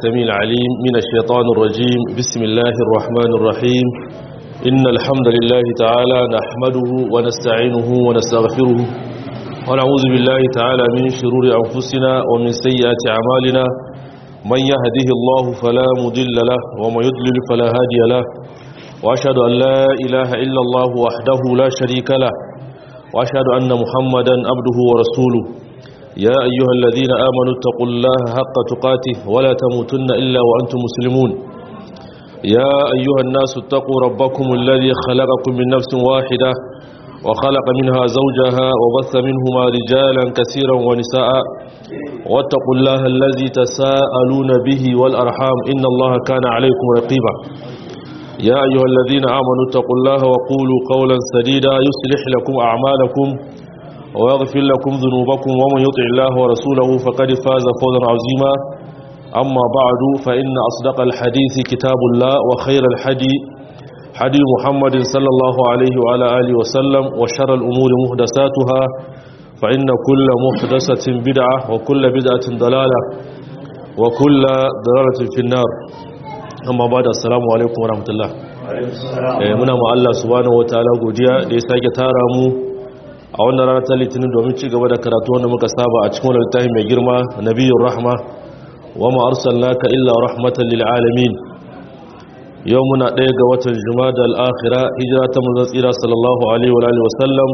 السميع العليم من الشيطان الرجيم بسم الله الرحمن الرحيم إن الحمد لله تعالى نحمده ونستعينه ونستغفره ونعوذ بالله تعالى من شرور أنفسنا ومن سيئات أعمالنا من يهده الله فلا مضل له ومن يضلل فلا هادي له وأشهد أن لا إله إلا الله وحده لا شريك له وأشهد أن محمدا عبده ورسوله يا أيها الذين آمنوا اتقوا الله حق تقاته ولا تموتن إلا وأنتم مسلمون يا أيها الناس اتقوا ربكم الذي خلقكم من نفس واحدة وخلق منها زوجها وبث منهما رجالا كثيرا ونساء واتقوا الله الذي تساءلون به والأرحام إن الله كان عليكم رقيبا يا أيها الذين آمنوا اتقوا الله وقولوا قولا سديدا يصلح لكم أعمالكم ويغفر لكم ذنوبكم ومن يطع الله ورسوله فقد فاز فوزا عظيما أما بعد فإن أصدق الحديث كتاب الله وخير الحدي حدي محمد صلى الله عليه وعلى آله وسلم وشر الأمور محدثاتها فإن كل محدثة بدعة وكل بدعة ضلالة وكل ضلالة في النار amma ba da assalamu alaikum wa rahmatullah muna ma Allah subhanahu wa ta'ala godiya da ya sake tara mu a wannan ranar ta litinin domin ci gaba da karatu wanda muka saba a cikin wannan littafi mai girma nabiyyur rahma wa ma arsalnaka illa rahmatan lil alamin yau muna ɗaya ga watan jumada al-akhira hijira ta manzon tsira sallallahu alaihi wa alihi wasallam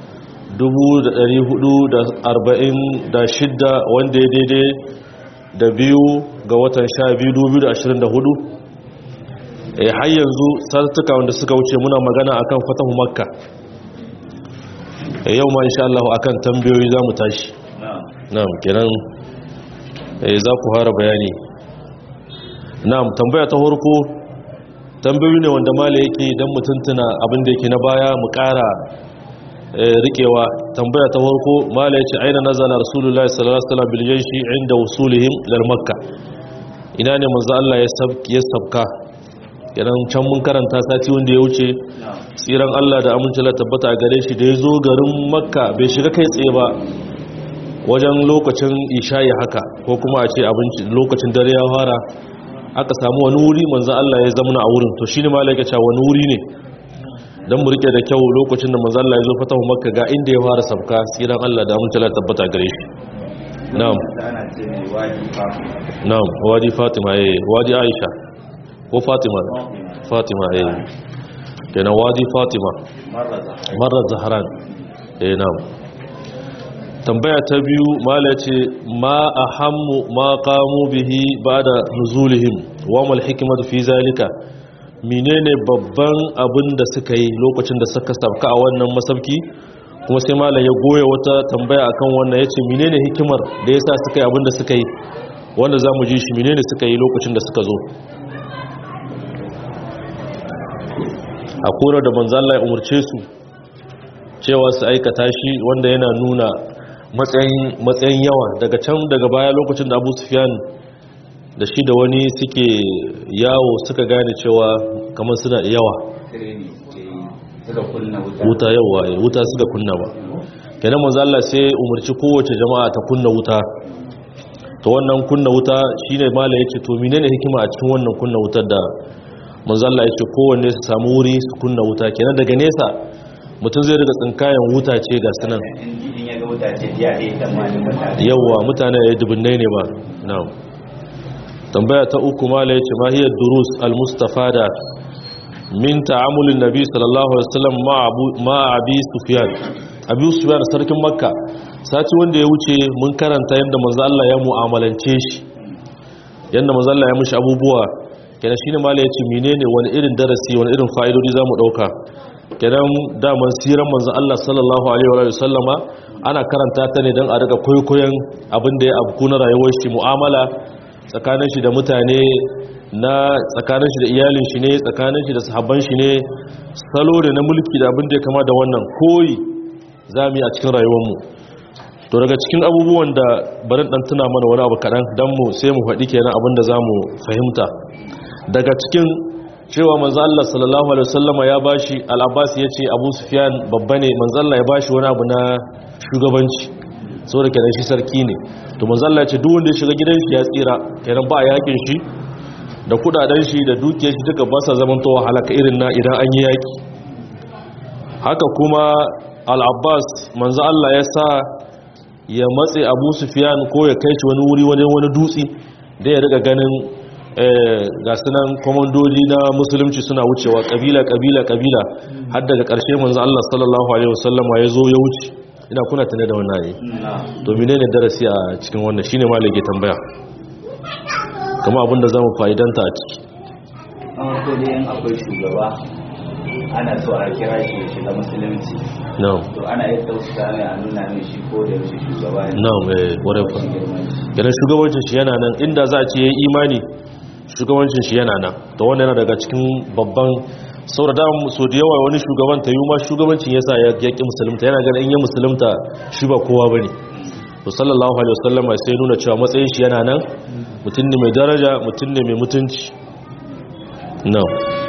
1446 wanda ya daidai da biyu ga watan 12 2024 har yanzu sartuka wanda suka wuce muna magana akan fatahu makka yau ma insha Allah akan tambayoyi za mu tashi na'am kenan za ku fara bayani na'am tambaya ta farko tambayoyi ne wanda mala yake dan mutuntuna abin da yake na baya mu ƙara rikewa tambaya ta farko mala yace aina nazala rasulullahi sallallahu alaihi wasallam bil jayshi inda wusulihim lil makka ina ne manzo Allah ya sabka kenan can mun karanta sati wanda ya wuce tsiran Allah da aminci la tabbata a gare shi da ya zo garin makka bai shiga kai tsaye ba wajen lokacin isha'i haka ko kuma a ce abinci lokacin dare ya fara aka samu wani wuri manzan Allah ya zamana a wurin to shine malaka cewa wani wuri ne dan mu rike da kyau lokacin da manzan Allah ya zo fatahu makka ga inda ya fara sabka tsiran Allah da aminci la tabbata gare shi na'am na'am wadi fatima eh wadi aisha ko fatima fatima eh kenan wadi fatima marar zaharan eh na'am tambaya ta biyu mala ce ma ahammu ma qamu bihi ba'da nuzulihim wa mal hikmatu fi zalika menene babban abin da suka yi lokacin da suka sabka a wannan masabki kuma sai mala ya goya wata tambaya akan wannan yace menene hikimar da yasa suka yi abin da suka yi wanda zamu ji shi menene suka yi lokacin da suka zo a kora da manzala ya umarce su cewa su aikata shi wanda yana nuna matsayin yawa daga can daga baya lokacin da abu sufiyan da shi da wani suke yawo suka gane cewa kamar suna yawa wuta yawa wuta suka kunna ba kenan manzala sai umarci kowace jama'a ta kunna wuta to wannan kunna wuta shine mala yake to menene hikima a cikin wannan kunna wutar da manzalla ya ce kowanne su samu wuri su kunna wuta kenan daga nesa mutum zai riga tsinkayen wuta ce ga sunan yawwa mutane ya dubinnai ne ba na'am tambaya ta uku mala ya ce mahiyar durus al-mustafada min ta'amulin nabi sallallahu alaihi wasallam ma abi sufyan abi sufyan sarkin makka sati wanda ya wuce mun karanta yadda manzo Allah ya mu'amalance shi yadda manzo Allah ya mishi abubuwa kenan shine malai yace menene wani irin darasi wani irin fa'idodi zamu dauka kenan daman siran manzon Allah sallallahu alaihi wa sallama ana karanta ta ne dan a riga koyoyin abin da ya abku na rayuwar shi mu'amala tsakanin shi da mutane na tsakanin shi da iyalin shi ne tsakanin shi da sahabban shi ne salo da na mulki da abin da ya kama da wannan koyi zamu yi a cikin rayuwar mu to daga cikin abubuwan da barin dan tuna mana wani abu kadan dan mu sai mu faɗi kenan abin da zamu fahimta daga cikin cewa manzo Allah sallallahu alaihi wasallam ya bashi al-Abbas yace Abu Sufyan babba ne manzo Allah ya bashi wani abu na shugabanci saboda kenan shi sarki ne to manzo Allah ya ce duk wanda ya shiga gidan shi ya tsira kenan ba a yakin shi da kudaden shi da dukiyar shi duka ba sa zaman towa halaka irin na idan an yi yaki haka kuma al-Abbas manzo Allah ya sa ya matse Abu Sufyan ko ya kai shi wani wuri wani wani dutse da ya riga ganin ga sunan komandoji na musulunci suna wucewa kabila kabila kabila har daga ƙarshe manzo Allah sallallahu alaihi wasallam ya zo ya wuce ina kuna tane da wannan ne to menene darasi a cikin wannan shine malike tambaya kuma abinda zamu fa'idanta a ciki an ko dai in akwai shugaba ana so a kira shi ya shiga musulunci na'am to ana iya tausasa mai a nuna mai shi ko da yaushe shugaba ne na'am eh ware fa Shi girman shi. kenan shugabancin shi yana nan inda za a ce yayi imani shugabancin shi yana nan to wannan yana daga cikin babban saboda da so da yawa wani shugaban ta yi ma shugabancin yasa ya yaki musulunta yana ganin in ya musulunta shi ba kowa bane to sallallahu alaihi wasallam sai nuna cewa matsayin shi yana nan mutum ne mai daraja mutum ne mai mutunci no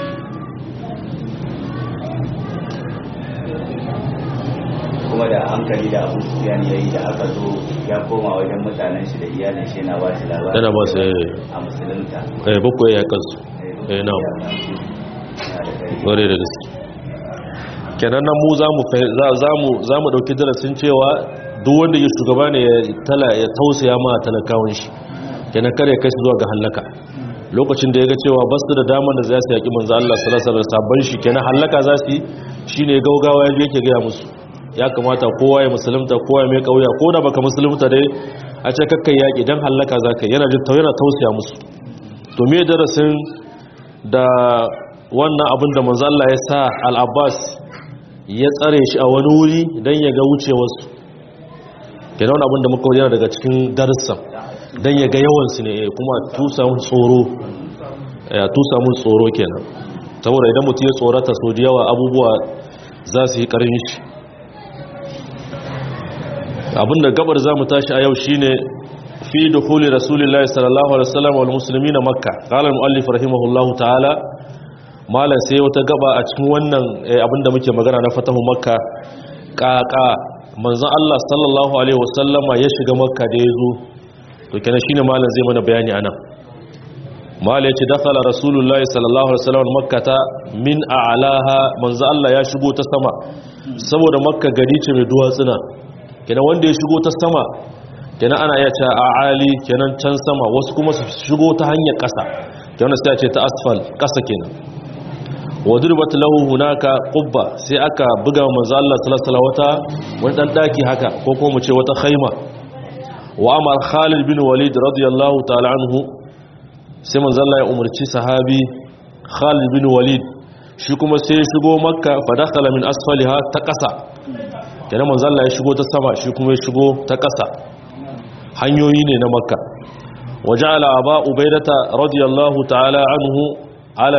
kuma da hankali da abu sufiyan ya yi da aka zo ya koma wajen mutanen shi da iyalin shi yana ba shi labari Yana ba su, eh. a musulunta eh bakwai ya kansu eh no ware da gaske kenan nan mu za mu fahim- za- za mu za mu dauki darasin cewa duk wanda ya shugaba ne ya tala ya tausaya ma talakawan shi kenan kare kai su zuwa ga halaka lokacin da ya ga cewa ba su da daman da za su yaki manzo Allah sallallahu alaihi wasallam sabban shi kenan halaka za su yi shine gaugawa yaje yake ga musu ya kamata kowa ya musulunta kowa ya mai kauya ko da baka musulunta dai a ce kakkai yaki dan halaka zaka yana jin yana tausaya musu to me darasin da wannan abin da manzo Allah ya sa al-Abbas ya tsare shi a wani wuri dan ya ga wucewarsu kenan wani abin da muka yana daga cikin darussan dan ya ga yawansu ne eh, kuma tusa mun tsoro ya tusa mun tsoro kenan saboda idan mutum ya tsorata so da yawa abubuwa za su yi karin shi abinda gabar za mu tashi a yau shine fi dukhuli rasulillahi sallallahu alaihi wasallam wal muslimina makka qala al muallif rahimahullahu ta'ala malan sai wata gaba a cikin wannan eh, abinda muke magana na fatahu makka kaka manzon Allah sallallahu alaihi wasallama ya shiga makka da yazo to kenan shine malan zai mana bayani anan mala yace dakhala rasulullahi sallallahu alaihi wasallam makkata min a'laha manzon Allah ya shigo ta sama saboda makka gari ce mai duwatsuna kenan wanda ya shigo ta sama kenan ana iya cewa a ali kenan can sama wasu kuma su shigo ta hanyar ƙasa kenan sai a ce ta asfal ƙasa kenan wadurbat lahu hunaka qubba sai aka buga manzo Allah sallallahu alaihi wata wani dan daki haka ko kuma mu ce wata khaima wa amar Khalid bin Walid radiyallahu ta'ala anhu sai manzo Allah ya umarci sahabi Khalid bin Walid shi kuma sai ya shigo makka fa dakhala min asfaliha ta ƙasa kenan manzo Allah ya shigo ta sama shi kuma ya shigo ta ƙasa hanyoyi ne na makka waja'ala aba ubaidata radiyallahu ta'ala anhu ala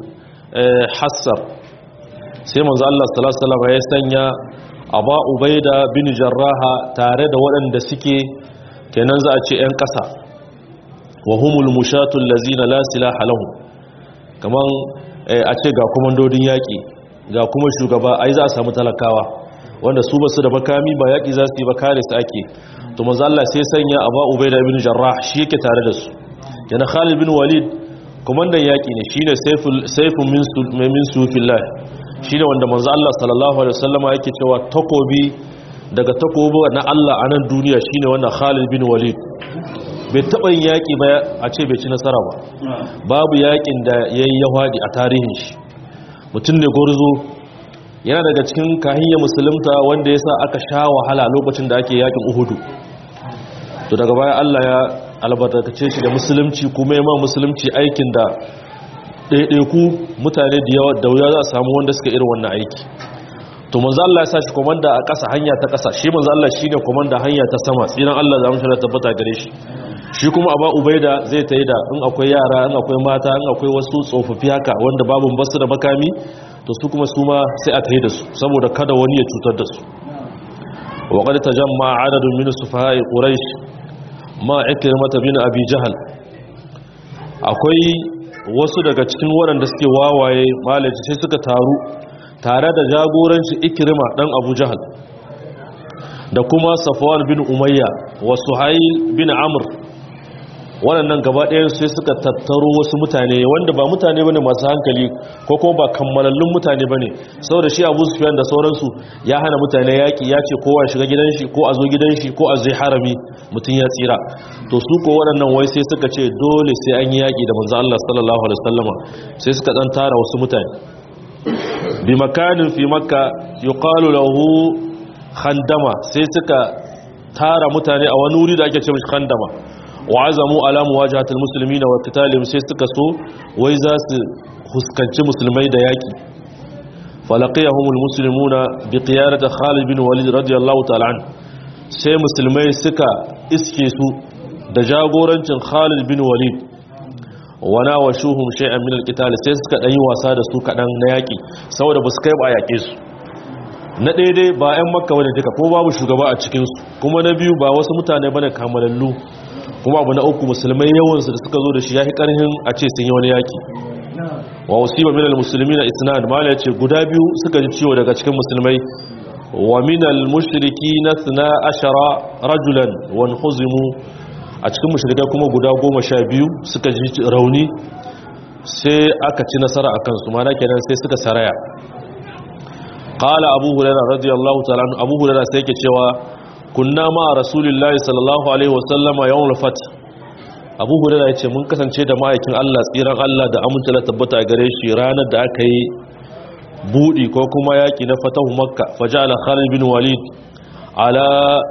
al-hassar sai manzo Allah sallallahu alaihi wasallam ya sanya aba ubaida bin jarraha tare da waɗanda suke kenan za a ce ƴan ƙasa wa humul mushatul lazina la silaha lahum kaman a ce ga komandodin yaƙi ga kuma shugaba ai za a samu talakawa wanda su basu da makami ba yaƙi za su yi ba kare su ake to manzo Allah sai sanya Aba Ubaida bin Jarrah shi yake tare da su yana Khalid bin Walid komandan yaƙi ne shine sayful sayfun min min sufillah shine wanda manzo Allah sallallahu alaihi wasallam yake cewa takobi daga takobi na Allah a nan duniya shine wannan Khalid bin Walid bai taɓa yin yaƙi ba a ce bai ci nasara ba babu yaƙin da yayi yahwadi a tarihin shi mutum ne gurzo yana daga cikin kahiyya musulunta wanda ya sa aka sha wahala lokacin da ake yakin uhudu to daga baya Allah ya albarkace shi da musulunci kuma ya ma musulunci aikin da ɗaiɗaiku mutane da yawa da wuya za a samu wanda suka irin wannan aiki to manzo Allah ya sa shi komanda a ƙasa hanya ta ƙasa shi manzo Allah shine komanda hanya ta sama tsiran Allah za mu shirya tabbata gare shi shi kuma aba ubaida zai tayi da in akwai yara in akwai mata in akwai wasu tsofaffi haka wanda babu basu da makami to su kuma su ma sai a tayi da su saboda kada wani ya cutar da su wa qad tajamma adadun min sufaha'i quraish ma ikrimata bin abi jahal akwai wasu daga cikin waɗanda suke wawaye malaci sai suka taru tare da jagoranci ikrima dan abu jahal da kuma safwan bin umayya wa suhail bin amr waɗannan gaba ɗayan sai suka tattaro wasu mutane wanda ba mutane bane masu hankali ko kuma ba kammalallun mutane bane saboda shi Abu Sufyan da sauransu ya hana mutane yaki ya ce kowa shiga gidan shi ko a zo gidan shi ko a zai harami mutum ya tsira to su ko waɗannan wai sai suka ce dole sai an yi yaki da manzo Allah sallallahu alaihi wasallama sai suka dan tara wasu mutane bi makanin fi makka yuqalu lahu khandama sai suka tara mutane a wani wuri da ake ce mishi khandama wa azamu ala muwajahatil muslimina wa qitalihim sai suka so wai za su huskanci musulmai da yaki falaqiyahumul muslimuna bi qiyadati Khalid bin Walid radiyallahu ta'ala an sai musulmai suka iske su da jagorancin Khalid bin Walid wana wa shuhum shay'an min alqital sai suka dan yi wasa da su kadan na yaki saboda ba su kai ba a yake su na daidai ba 'yan makka bane duka ko babu shugaba a cikin su kuma na biyu ba wasu mutane bane kamalallu kuma abu na uku musulmai yawansu da suka zo da shi ya fi ƙarhin a ce sun yi wani yaƙi wa wasiba minal musulmi na isnad mala ce guda biyu suka ji ciwo daga cikin musulmai wa minal mushriki na suna ashara rajulan wani huzimu a cikin mushrikai kuma guda goma sha biyu suka ji rauni sai aka ci nasara a kansu mana kenan sai suka saraya قال أبو هريرة رضي الله تعالى عنه أبو هريرة سيكي cewa kunna ma rasulillahi sallallahu alaihi wasallama yawon fat abu hurera ya ce mun kasance da ma'aikin allah tsiran allah da amince da tabbata a gare shi ranar da aka yi buɗi ko kuma yaƙi na fatahu makka faja ala khalid bin walid ala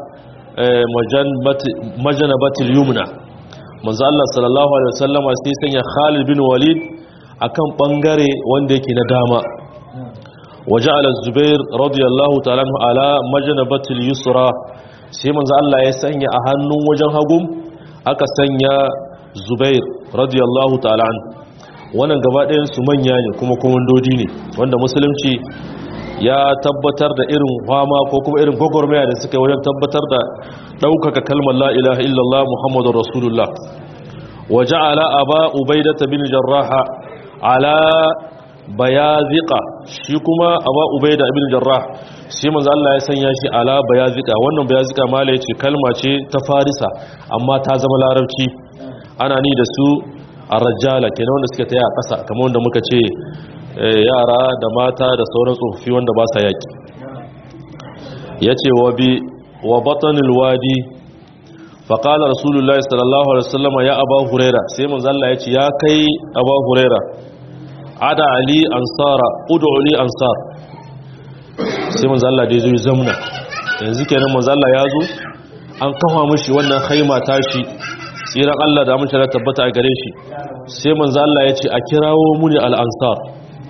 majanabatil yumna manzo allah sallallahu alaihi wasallama sai sanya khalid bin walid akan bangare wanda yake na dama وجعل الزبير رضي الله تعالى عنه على مجنبة اليسرى sai manzo Allah ya sanya a hannun wajen hagum aka sanya Zubair radiyallahu ta'ala an wannan gaba ɗayan su manya ne kuma komandodi ne wanda musulunci ya tabbatar da irin fama ko kuma irin gwagwarmaya da suka yi wajen tabbatar da ɗaukaka kalmar la ilaha illallah muhammadur rasulullah wa ja'ala aba ubaidah bin jarraha ala bayazika shi kuma aba ubaida ibn jarrah shi manzo Allah ya sanya shi ala bayazika wannan bayazika mala yace kalma ce ta farisa amma ta zama larabci ana ni da su ar-rajala kenan wanda suke taya a ƙasa kamar wanda muka ce yara da mata da sauran tsofaffi wanda ba sa yaki yace wa bi wa batanil wadi فقال رسول الله صلى الله عليه وسلم يا ابا هريره sai manzo Allah yace ya kai aba huraira ada ali ansara ud'u li ansar sai manzo Allah dai zo ya zamna yanzu kenan manzo Allah ya zo an kafa mishi wannan khaima tashi tsiran Allah da amince da tabbata a gare shi sai manzo Allah ya ce a kirawo muni al ansar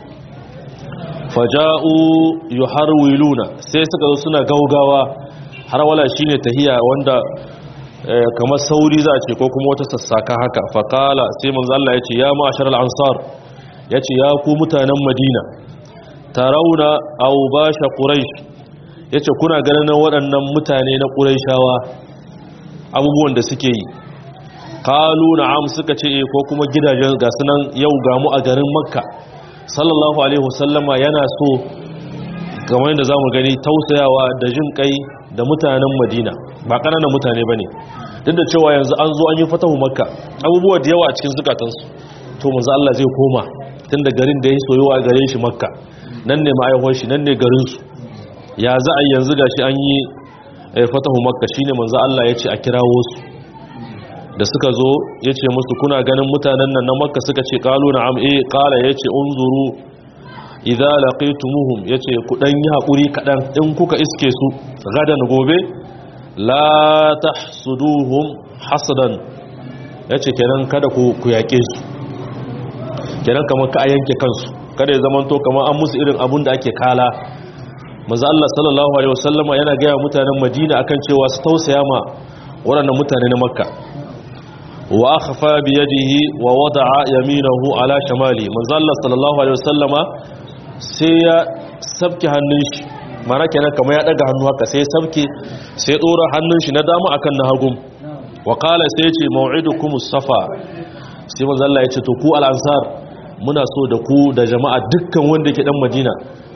faja'u yuharwiluna sai suka zo suna gaugawa har wala shine tahiya wanda kamar sauri za a ce ko kuma wata sassaka haka faqala sai manzo Allah ya ce ya ma'ashar al ansar ya ce ya ku mutanen madina tarauna au basha quraish ya ce kuna ganin waɗannan mutane na ƙuraishawa abubuwan da suke yi kalu na'am suka ce ko kuma gidajen ga sunan yau gamu a garin makka sallallahu alaihi wasallama yana so kamar yadda zamu gani tausayawa da jin kai da mutanen madina ba ƙananan mutane bane duk da cewa yanzu an zo an yi fatahu makka abubuwa da yawa a cikin zukatansu to manzo Allah zai koma tun da garin da ya soyuwa a gare shi makka nan ne ma'aihon shi nan ne garinsu ya za a yanzu ga shi an yi fatahu makka shine manzo Allah ya ce a kirawo su da suka zo ya ce musu kuna ganin mutanen nan na makka suka ce kalu na am'e kala ya ce unzuru idza laqitumuhum ya ce ku dan yi haƙuri kaɗan in kuka iske su gadan gobe la tahsuduhum hasadan ya ce kenan kada ku yaƙe su kenan kamar ka a yanke kansu kada ya zama to kamar an musu irin abun da ake kala maza Allah sallallahu alaihi wasallama yana gaya mutanen Madina akan cewa su tausaya ma waɗannan mutane na Makka wa akhfa bi yadihi wa wada'a yaminahu ala shamali maza Allah sallallahu alaihi wasallama sai ya sabke hannun shi mana kenan kamar ya daga hannu haka sai sabke sai dora hannun shi na dama akan na hagu wa qala sai ya ce maw'idukumus safa sai manzo Allah ya ce to ku al-ansar muna so da ku da jama'a dukkan wanda ke dan Madina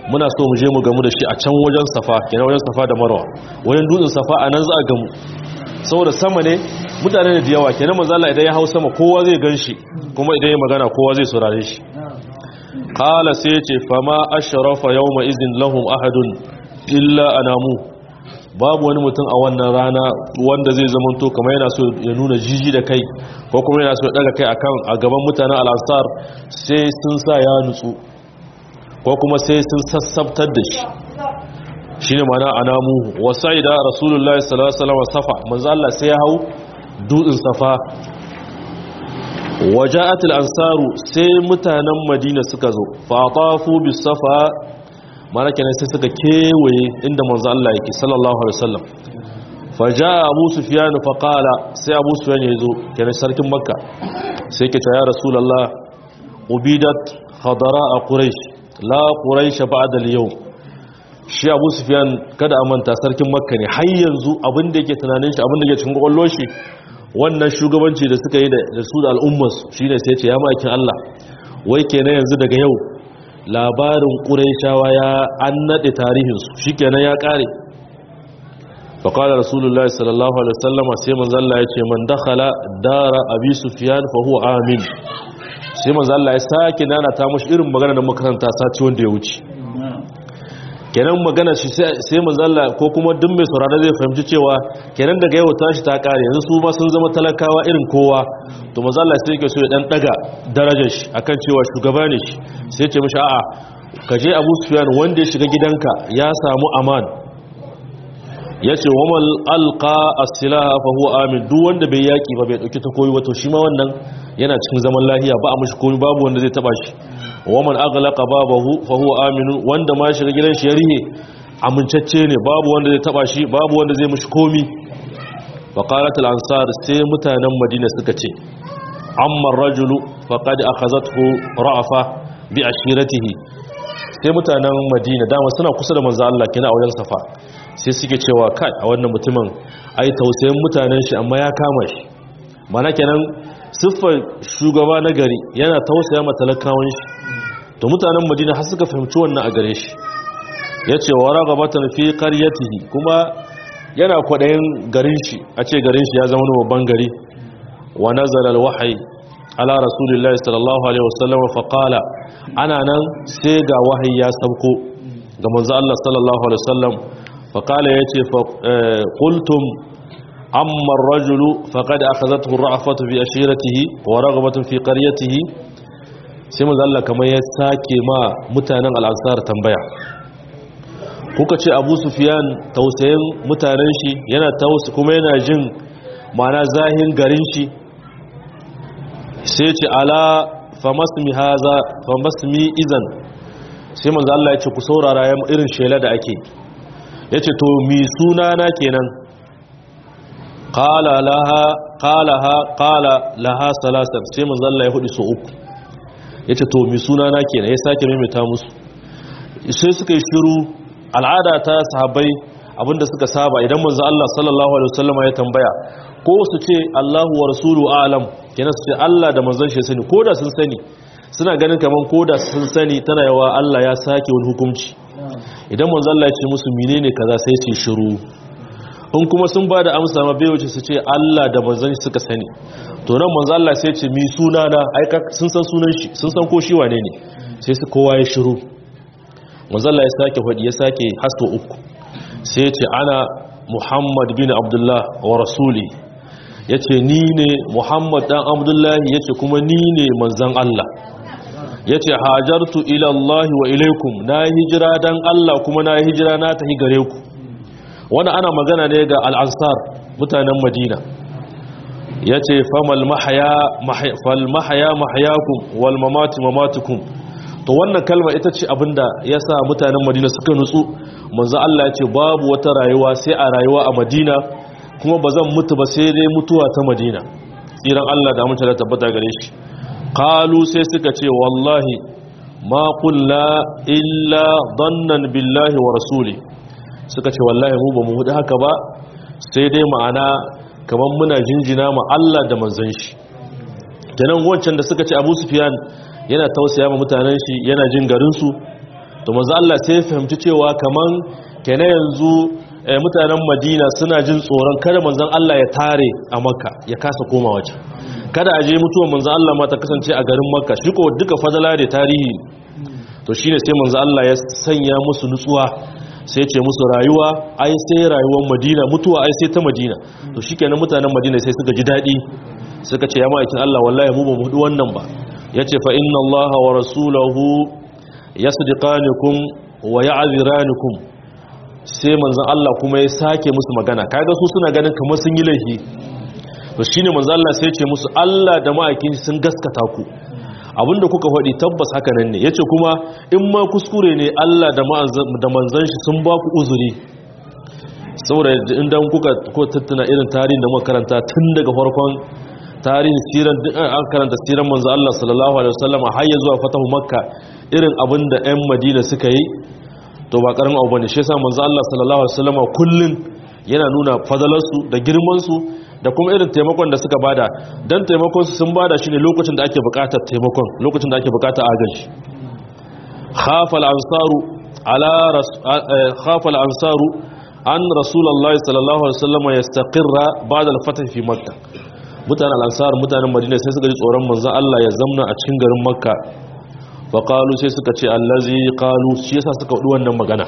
muna so mu je mu gamu da shi a can wajen safa kenan wajen safa da marwa wajen dutsen safa a nan za a gamu saboda sama ne mutane da yawa kenan manzo Allah idan ya hau sama kowa zai ganshi kuma idan ya magana kowa zai saurare shi qala sai ce fama ashrafa yawma izin lahum ahadun illa anamu babu wani mutum a wannan rana wanda zai zamanto kamar yana so ya nuna jiji da kai ko kuma yana so ya daga kai akan a gaban mutanen al-ansar sai sun sa ya nutsu ko kuma sai sun sassabtar da shi shine mana anamu wasaida rasulullahi sallallahu alaihi wasallam safa manzo Allah sai ya hau dutsen safa waja'at al-ansaru sai mutanen madina suka zo fatafu bis safa mana kenan sai suka kewaye inda manzo Allah yake sallallahu alaihi wasallam faja'a abu sufyan fa qala sai abu sufyan yazo kenan sarkin makka sai ke ta ya rasulullah ubidat khadara quraish la quraish ba'da al-yawm shi abu sufyan kada a manta sarkin makka ne har yanzu abin da yake tunanin shi abin da yake cikin kwakwalwar shi wannan shugabanci da suka yi da su da al'ummarsu shi ne sai ce ya makin Allah wai kenan yanzu daga yau labarin ƙuraishawa ya an naɗe tarihinsu shi kenan ya ƙare faƙalar rasulullah sallallahu alaihi wasallama sai manzalla ya ce man dakhala dara abi sufyan fa huwa amin sai manzalla ya sake nana ta mashi irin magana da makaranta sati wanda ya wuce kenan magana shi sai manzalla ko kuma duk mai saurara zai fahimci cewa kenan daga yau tashi ta kare yanzu su ma sun zama talakawa irin kowa to manzalla sai yake so ya dan daga darajar shi akan cewa shugaba ne shi sai ce mishi a'a ka je Abu Sufyan wanda ya shiga gidanka ya samu aman yace wamal alqa as-silaha fa huwa amin duk wanda bai yaki ba bai dauki takoyi wato shi ma wannan yana cikin zaman lafiya ba a mishi komai babu wanda zai taba shi waman aghlaqa babahu fa huwa aminun wanda ma shiga gidan shi ya rihe amincacce ne babu wanda zai taba shi babu wanda zai mishi komi fa qalat al ansar sai mutanen madina suka ce amma ar-rajulu faqad akhazathu ra'fa bi ashiratihi sai mutanen madina dama suna kusa da manzo Allah kina a wajen safa sai suke cewa kai a wannan mutumin ai tausayin mutanen shi amma ya kama shi mana kenan siffar shugaba na gari yana tausaya ma talakawan shi to mutanen madina har suka fahimci wannan a gare shi ya ce wa ragabatan fi qaryatihi kuma yana kwaɗayin garin shi a ce garin shi ya zama wani babban gari wa nazala alwahyi ala rasulillahi sallallahu alaihi wasallam fa qala ana nan sai ga wahayi ya sauko ga manzo Allah sallallahu alaihi wasallam fa qala yace fa qultum amma ar-rajulu faqad akhadhathu ar-ra'fatu bi ashiratihi wa raghabatan fi qaryatihi sai manzo Allah kamar ya sake ma mutanen al-ansar tambaya kuka ce Abu Sufyan tausayin mutanen shi yana tausa kuma yana jin ma'ana zahin garin shi sai ce ala famasmi haza famasmi izan sai manzo Allah ya ce ku saurara irin shela da ake yace to mi suna na kenan qala laha qalaha qala laha salasan sai manzo Allah ya hudu so uku yace to mi suna na kenan ya sake maimaita musu sai suka yi shiru al'ada ta sahabbai abinda suka saba idan manzo Allah sallallahu alaihi wasallam ya tambaya ko su ce Allahu wa rasulu a'lam kenan su ce Allah da manzon shi sani koda sun sani suna ganin kaman koda sun sani tana yawa Allah ya sake wani hukunci idan manzo Allah ya ce musu menene kaza sai su shiru in kuma sun ba da amsa ma bai wuce su ce Allah da manzon shi suka sani to nan manzo Allah sai ya ce mi suna na ai sun san sunan shi sun san ko shi wane ne sai su kowa ya shiru manzo Allah ya sake fadi ya sake hasto uku sai ya ce ana Muhammad bin Abdullah wa rasuli ya ce ni ne muhammad dan abdullahi ya ce kuma ni ne manzan Allah ya ce hajartu ilallahi wa ilaikum na hijira dan Allah kuma na hijira na tafi gare ku wani ana magana ne ga al'ansar mutanen madina ya ce famal mahaya mahayakum wal mamati mamatukum to wannan kalma ita ce abinda ya sa mutanen madina suka nutsu manzo Allah ya ce babu wata rayuwa sai a rayuwa a madina kuma ba zan mutu ba sai dai mutuwa ta madina tsiran Allah da mutane tabbata gare shi qalu sai suka ce wallahi ma qulna illa dannan billahi wa rasuli suka ce wallahi mu ba mu hudu haka ba sai dai ma'ana kaman muna jinjina ma Allah da manzon shi kenan wancan da suka ce Abu Sufyan yana tausaya ma mutanen shi yana jin garin su to manzo Allah sai ya fahimci cewa kaman kenan yanzu mutanen Madina suna jin tsoron kada manzon Allah ya tare a Makka ya kasa koma waje kada a je mutuwar manzon Allah ma ta kasance a garin Makka shi ko duka fadala da tarihi to shine sai manzo Allah ya sanya musu nutsuwa sai ce musu rayuwa ai sai rayuwar Madina mutuwa ai sai ta Madina to shikenan mutanen Madina sai suka ji dadi suka ce ya ma'aikin Allah wallahi mu ba mu hudu wannan ba yace fa inna Allah wa rasulahu yasdiqanukum wa ya'ziranukum sai manzon Allah kuma ya sake musu magana kaga su suna ganin kamar sun yi laifi to shine manzon Allah sai ya ce musu Allah da ma'aikin sun gaskata ku abinda kuka faɗi tabbas haka nan ne ya ce kuma in ma kuskure ne Allah da manzan shi sun ba ku uzuri saboda inda kuka ko tattuna irin tarihin da muka karanta tun daga farkon tarihin siran an karanta siran manzo Allah sallallahu alaihi wasallam har ya zuwa fatahu makka irin abin da ƴan madina suka yi to ba karamin abu bane shi yasa manzo Allah sallallahu alaihi wasallam kullun yana nuna fadalarsu da girman su da kuma irin taimakon da suka bada don taimakon su sun bada shi ne lokacin da ake bukatar taimakon lokacin da ake bukatar agaji khafal ansaru ala khafal ansaru an rasulullahi sallallahu alaihi wasallam yastaqirra ba'da al-fath fi makkah mutanen al-ansar mutanen madina sai suka ji tsoron manzon Allah ya zamna a cikin garin makka fa qalu sai suka ce allazi qalu shi yasa suka wadi wannan magana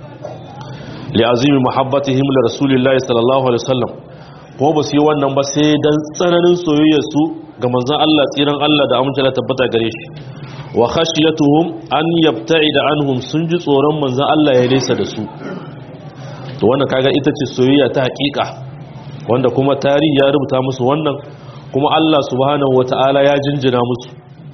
li azimi muhabbatihim li rasulillahi sallallahu alaihi wasallam ko ba su yi wannan ba sai dan tsananin soyayyarsu ga manzon Allah tsiran Allah da amince da tabbata gare shi wa khashiyatuhum an yabta'ida anhum sun ji tsoron manzon Allah ya nesa da su to wannan kaga ita ce soyayya ta hakika wanda kuma tarihi ya rubuta musu wannan kuma Allah subhanahu wataala ya jinjina musu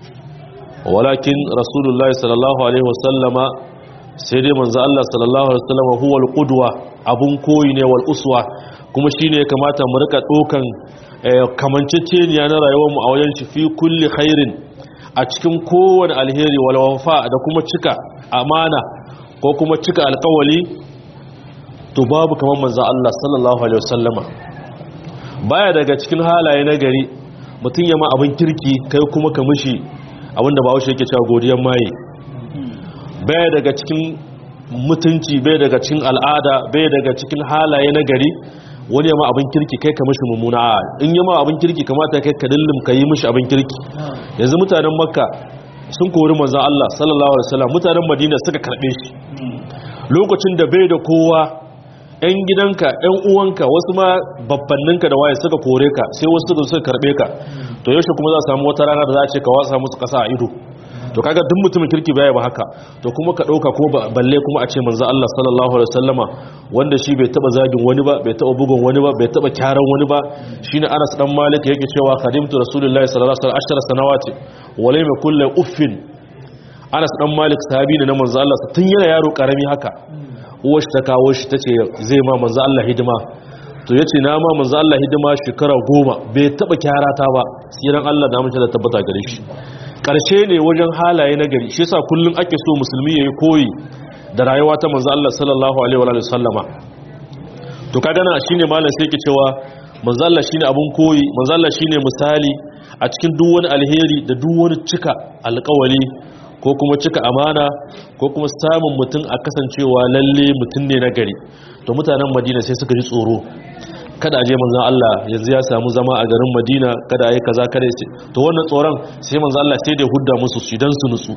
walakin rasulullahi sallallahu alaihi wasallama sai dai manzo Allah sallallahu alaihi wasallama huwa alqudwa abun koyi ne wal uswa kuma shi ne ya kamata mu rika ɗokan kamanceceniya na rayuwarmu a wajen shi fi kulli khairin a cikin kowane alheri walwafa da kuma cika amana ko kuma cika alkawali to babu kamar manzo Allah sallallahu alaihi wasallama baya daga cikin halaye na gari mutum ya ma abin kirki kai kuma ka mishi abinda ba haushe yake cewa godiyan maye baya daga cikin mutunci bai daga cikin al'ada bai daga cikin halaye na gari wani yamma abin kirki kai ka mishi mummuna a in yamma abin kirki kamata kai ka dillin ka yi mishi abin kirki yanzu mutanen makka sun kori manzan Allah sallallahu alaihi wasallam mutanen madina suka karbe shi lokacin da bai da kowa yan gidanka yan uwanka wasu ma babbanninka da waye suka kore ka sai wasu suka suka karbe ka to yaushe kuma za a samu wata rana da za a ce ka wasa musu kasa a ido to kaga duk mutumin kirki baya ba haka to kuma ka dauka ko balle kuma a ce manzo Allah sallallahu alaihi wasallama wanda shi bai taba zagin wani ba bai taba bugun wani ba bai taba kyaran wani ba shine Anas dan Malik yake cewa khadimtu rasulullahi sallallahu alaihi wasallam ashara sanawati wala ma kullu uffin Anas dan Malik sahabi ne na manzo Allah tun yana yaro karami haka uwar shi ta kawo shi tace zai ma manzo Allah hidima to yace na ma manzo Allah hidima shekara goma bai taba kyarata ba siran Allah da amince da tabbata gare shi karshe ne wajen halaye na gari shi yasa kullum ake so musulmi yayi koyi da rayuwa ta manzo Allah sallallahu alaihi wa sallama to kaga na shine malam sai yake cewa manzo Allah shine abun koyi manzo Allah shine misali a cikin duk wani alheri da duk wani cika alƙawari ko kuma cika amana ko kuma samun mutum a kasancewa lalle mutum ne na gari to mutanen Madina sai suka ji tsoro kada aje manzon Allah yanzu ya samu zama a garin Madina kada ayi kaza kada yace to wannan tsoron sai manzon Allah sai da hudda musu su dan su nutsu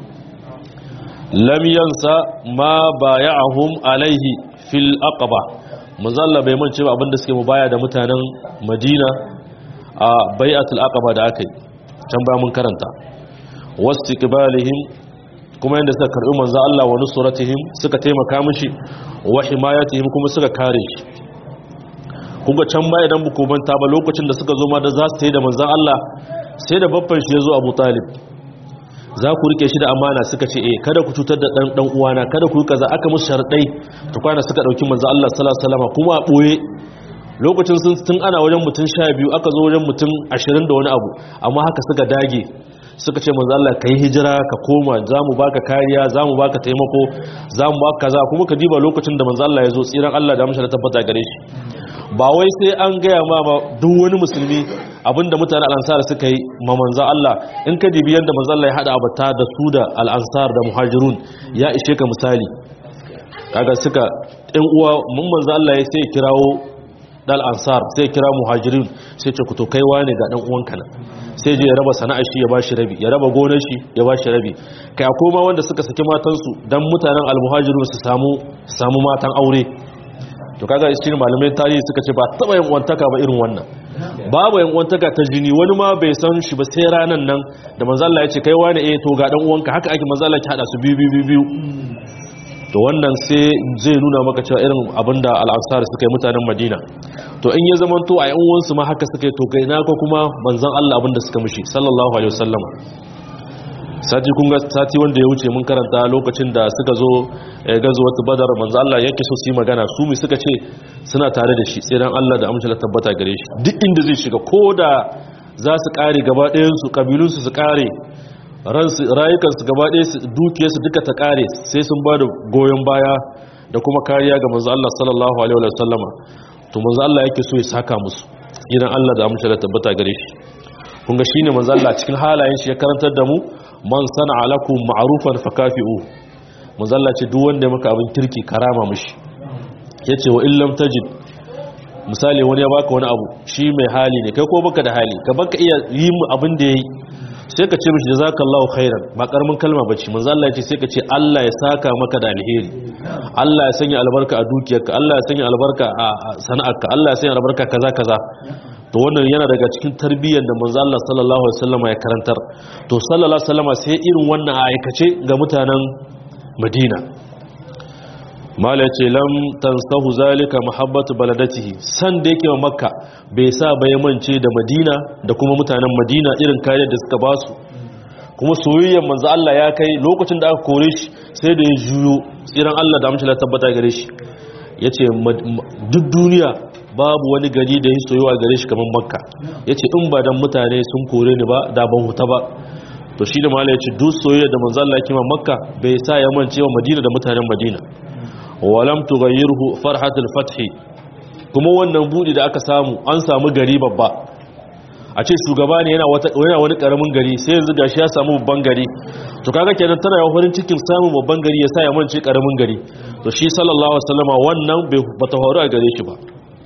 lam yansa ma bay'ahum alaihi fil aqaba manzon Allah bai mance ba abinda suke mubaya da mutanen Madina a bai'atul aqaba da aka yi can ba mun karanta wastiqbalihim kuma yanda suka karbi manzon Allah wa nusratihim suka taimaka mishi wa himayatihim kuma suka kare shi kuga can ba idan buku manta ba lokacin da suka zo ma da za su yi da manzan Allah sai da babban shi ya zo Abu Talib za ku rike shi da amana suka ce eh kada ku cutar da dan dan uwana kada ku kaza aka musu sharadai to kwana suka dauki manzan Allah sallallahu alaihi wasallam kuma a boye lokacin sun tun ana wajen mutum 12 aka zo wajen mutum 20 da wani abu amma haka suka dage suka ce manzo Allah kai hijira ka koma zamu baka kariya zamu baka taimako zamu baka kaza kuma ka diba lokacin da manzo Allah ya zo tsiran Allah da amsa da tabbata gare shi ba wai sai an gaya ma ba duk wani musulmi abinda mutane al'ansar suka yi ma manzo Allah in ka dibi yanda manzo Allah ya hada abata da su da al'ansar da muhajirun ya ishe ka misali kaga suka ɗan uwa mun manzo Allah ya sai kirawo dal ansar sai kira muhajirin sai ce ku to kai wane ga dan uwanka nan sai je ya raba sana'ar shi ya bashi rabi ya raba gonar shi ya bashi rabi kai akwai ma wanda suka saki matansu dan mutanen almuhajirun su samu samu matan aure to kaga shi malamai tarihi suka ce ba taba yin wantaka ba irin wannan babu yan wantaka ta jini wani ma bai san shi ba sai ranan nan da manzo Allah ya ce kai wane eh to ga dan uwanka haka ake manzo Allah ya hada su biyu biyu biyu to wannan sai zai nuna maka cewa irin abinda al'ansar suka yi mutanen madina to in ya zama to a yan uwansu ma haka suka yi to kai na ko kuma manzon Allah abinda suka mishi sallallahu alaihi wasallam sati kun ga sati wanda ya wuce mun karanta lokacin da suka zo gazo wata badar manzon Allah yake so su yi magana su mi suka ce suna tare da shi tsiran Allah da amince da tabbata gare shi duk inda zai shiga ko da za su kare gaba ɗayan su kabilun su su kare rayukansu gaba ɗaya dukiyarsu duka ta ƙare sai sun ba da goyon baya da kuma kariya ga manzo Allah sallallahu alaihi wa sallama to manzo Allah yake so ya saka musu idan Allah da amince da tabbata gare shi kun ga shine manzo Allah cikin halayen shi ya karantar da mu man sana'a lakum ma'rufan fakafi'u manzo Allah ce duk wanda ya maka abin kirki karama mishi yace wa illam tajid misali wani ya baka wani abu shi mai hali ne kai ko baka da hali ka baka iya yi abin da yayi sai ka ce mishi jazakallahu khairan ba karamin kalma bace manzo Allah ya ce sai ka ce Allah ya saka maka da alheri Allah ya sanya albarka a dukiyarka Allah ya sanya albarka a sana'arka Allah ya sanya albarka kaza kaza to wannan yana daga cikin tarbiyyar da manzo Allah sallallahu alaihi wasallam ya karantar to sallallahu alaihi wasallam sai irin wannan a aikace ga mutanen Madina mala ce lam tansahu zalika mahabbatu baladatihi san da yake wa makka bai sa bai mance da madina da kuma mutanen madina irin kayan da suka basu kuma soyayyar manzo Allah ya kai lokacin da aka kore shi sai da ya juyo tsiran Allah da amince tabbata gare shi yace duk duniya babu wani gari da ya soyuwa gare shi kamar makka yace in ba dan mutane sun kore ni ba da ban huta ba to shi da mala yace duk soyayya da manzo Allah ya kima makka bai sa ya mance wa madina da mutanen madina walam tughayyirhu farhatul fathi kuma wannan budi da aka samu an samu gari babba a ce shugaba ne yana wata yana wani karamin gari sai yanzu gashi ya samu babban gari to kaga kenan tana yawan farin cikin samun babban gari ya sa ya mance karamin gari to shi sallallahu alaihi wasallama wannan bai bata horu a gare shi ba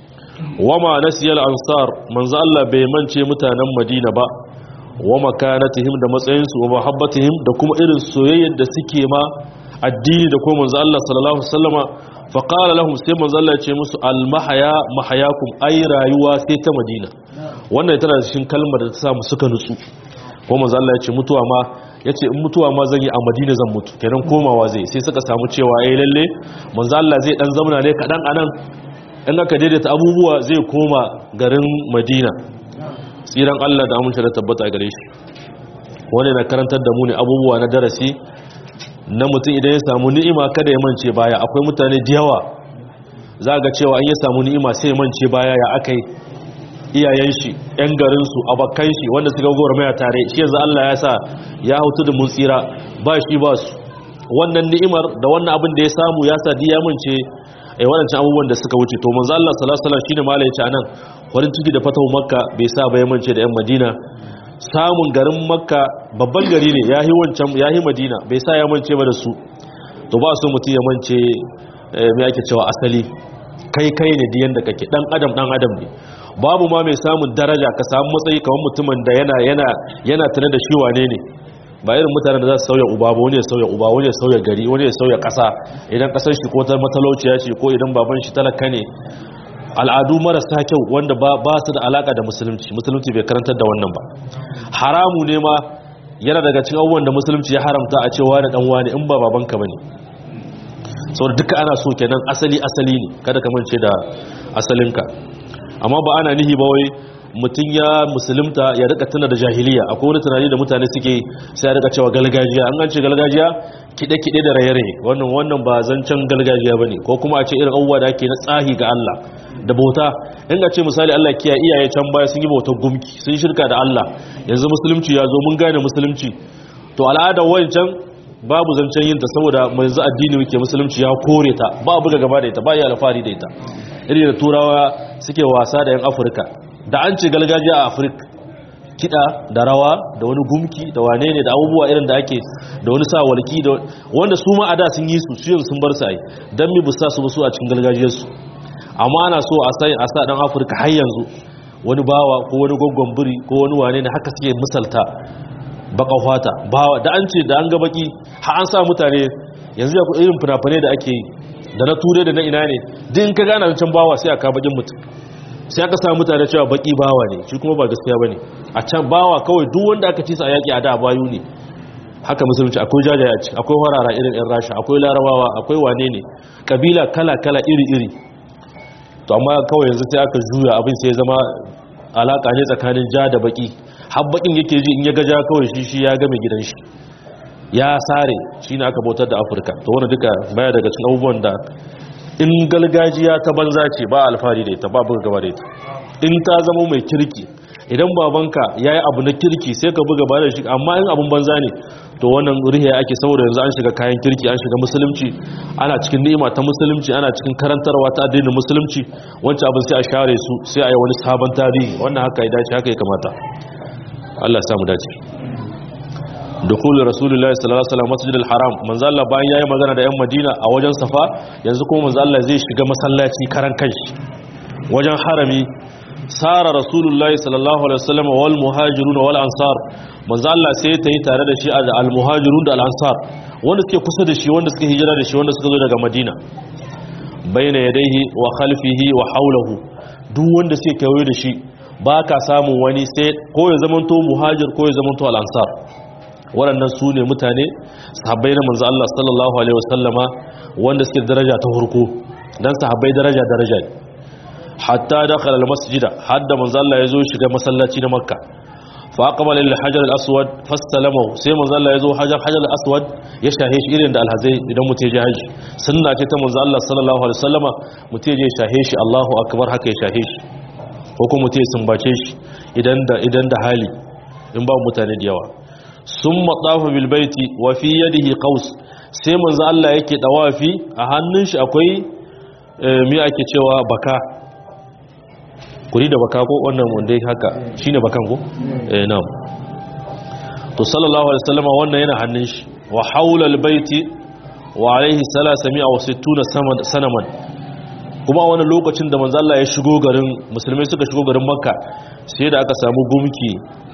wama nasiyal ansar manzo Allah bai mance mutanen Madina ba wa makanatihim da matsayinsu wa mahabbatihim da kuma irin soyayyar da suke ma addini da kuma manzo Allah sallallahu alaihi wasallama fa qala lahum sai manzo Allah ya ce musu al mahaya mahayakum ay rayuwa sai ta Madina wannan tana cikin kalmar da ta samu suka nutsu ko manzo Allah ya ce mutuwa ma yace in mutuwa ma zan yi a Madina zan mutu kenan komawa zai sai suka samu cewa eh lalle manzo Allah zai dan zamana ne kadan anan in aka daidaita abubuwa zai koma garin Madina tsiran Allah da amince da tabbata gare shi wani na karantar da mu ne abubuwa na darasi na mutum idan ya samu ni'ima kada ya mance baya akwai mutane da yawa za ga cewa an ya samu ni'ima sai ya mance baya ya akai iyayen shi yan garin su abakan shi wanda suka gora maya tare shi yanzu Allah ya sa ya hautu da mun tsira ba shi ba su wannan ni'imar da wannan abin da ya samu ya sa diya mance eh wadancan abubuwan da suka wuce to manzo Allah sallallahu alaihi wasallam shine malai yace anan farin ciki da fatahu makka bai sa ba ya mance da yan madina samun garin makka babban gari ne ya yi wancan ya yi madina bai sa ya mance ba da su to ba su mutum ya mance mai ake cewa asali kai kai ne diyan da kake dan adam dan adam ne babu ma mai samun daraja ka samu matsayi kamar mutumin da yana yana yana tana da shi wane ne ba irin mutanen da za su sauya uba ba wani ya sauya uba wani ya sauya gari wani ya sauya kasa idan kasar shi ko ta matalauciya ce ko idan baban shi talaka ne al'adu marasa kyau wanda ba su da alaka da musulunci musulunci bai karantar da wannan ba haramu ne ma yana daga cikin abubuwan da musulunci ya haramta a cewa da dan wani in ba babanka bane saboda duka ana so kenan asali asali ne kada ka mance da asalinka amma ba ana nihi ba wai mutum ya musulunta ya rika tuna da jahiliya akwai wani tunani da mutane suke sai ya rika cewa galgajiya an gance galgajiya kide-kide da raye-raye wannan wannan ba zancen galgajiya bane ko kuma a ce irin abubuwa da ake na tsahi ga Allah da bauta in ga ce misali Allah kiya iyaye can baya sun yi bautar gumki sun shirka da Allah yanzu musulunci ya zo mun gane musulunci to al'adar wancan babu zancen yin ta saboda yanzu addini muke musulunci ya kore ta ba buga gaba da ita ba ya alfahari da ita irin da turawa suke wasa da yan afirka da an ce gargajiya a afirka kiɗa da rawa da wani gumki da wane ne da abubuwa irin da ake da wani sa walki da wanda su ma a da sun yi su su yanzu sun bar su ai don mi busa su su a cikin gargajiyarsu amma ana so a sa a sa dan afirka har yanzu wani bawa ko wani gwaggon biri ko wani wane ne haka suke misalta baka fata bawa da an ce da an ga baki har an sa mutane yanzu ya irin fina-finai da ake yi da na ture da na ina ne din ka gana can bawa sai a ka bakin mutum sai aka samu mutane cewa baki bawa ne shi kuma ba gaskiya bane a can bawa kawai duk wanda aka ci sa yaki a da bayu ne haka musulunci akwai jajaye a ciki akwai warara irin yan rasha akwai larabawa akwai wane ne kabila kala kala iri iri to amma kawai yanzu sai aka juya abin sai ya zama alaka ne tsakanin ja da baki har bakin yake ji in ya ga ja kawai shi shi ya game gidan shi ya sare shi ne aka bautar da afirka to wani duka baya daga cikin abubuwan da in galgajiya ta banza ce ba alfahari da ita ba buga gaba da ita in ta zama mai kirki idan babanka ya yi abu na kirki sai ka buga gaba da shi amma in abun banza ne to wannan rihe ake saboda yanzu an shiga kayan kirki an shiga musulunci ana cikin ni'ima ta musulunci ana cikin karantarwa ta addinin musulunci wancan abin sai a share su sai a yi wani sabon tarihi wannan haka ya dace haka ya kamata Allah ya samu dace dukul rasulullahi sallallahu alaihi wasallam masjidil haram manzo Allah bayan yayi magana da yan Madina a wajen Safa yanzu kuma manzo Allah zai shiga masallaci karan kanshi wajen harami sara rasulullahi sallallahu alaihi wasallam wal muhajirun wal ansar manzo Allah sai ta yi tare da shi al muhajirun da al ansar wanda suke kusa da shi wanda suke hijira da shi wanda suka zo daga Madina baina yadayhi wa khalfihi wa hawlahu duk wanda suke kewaye da shi ba ka samun wani sai ko ya zamanto muhajir ko ya zamanto al ansar waɗannan su ne mutane sahabbai na manzo Allah sallallahu alaihi wasallama wanda suke daraja ta hurko dan sahabbai daraja daraja ne hatta dakhala almasjida hadda manzo Allah yazo shiga masallaci na makka fa aqbala lil hajar al aswad fastalamahu sai manzo Allah yazo hajar hajar al aswad ya shahe shi irin da alhazai idan mutai je haji sunna ce ta manzo Allah sallallahu alaihi wasallama mutai je shahe shi Allahu akbar haka ya shahe shi ko kuma mutai sumbace shi idan da idan da hali in ba mutane da yawa sun matsafa bilbaiti wa fi yadihi qaus sai manzo Allah yake dawafi a hannun shi akwai me ake cewa baka kuri da baka ko wannan wanda haka shine bakan ko eh na'am to sallallahu alaihi wasallam wannan yana hannun shi wa haula albayti wa alaihi 360 sanaman kuma a wani lokacin da manzo Allah ya shigo garin musulmai suka shigo garin makka sai da aka samu gumki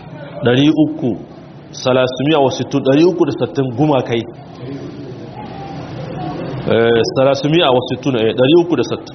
300 salasumiya wasu tun ɗari uku da sattin gumakai salasumiya wasu tun ɗari uku da sattin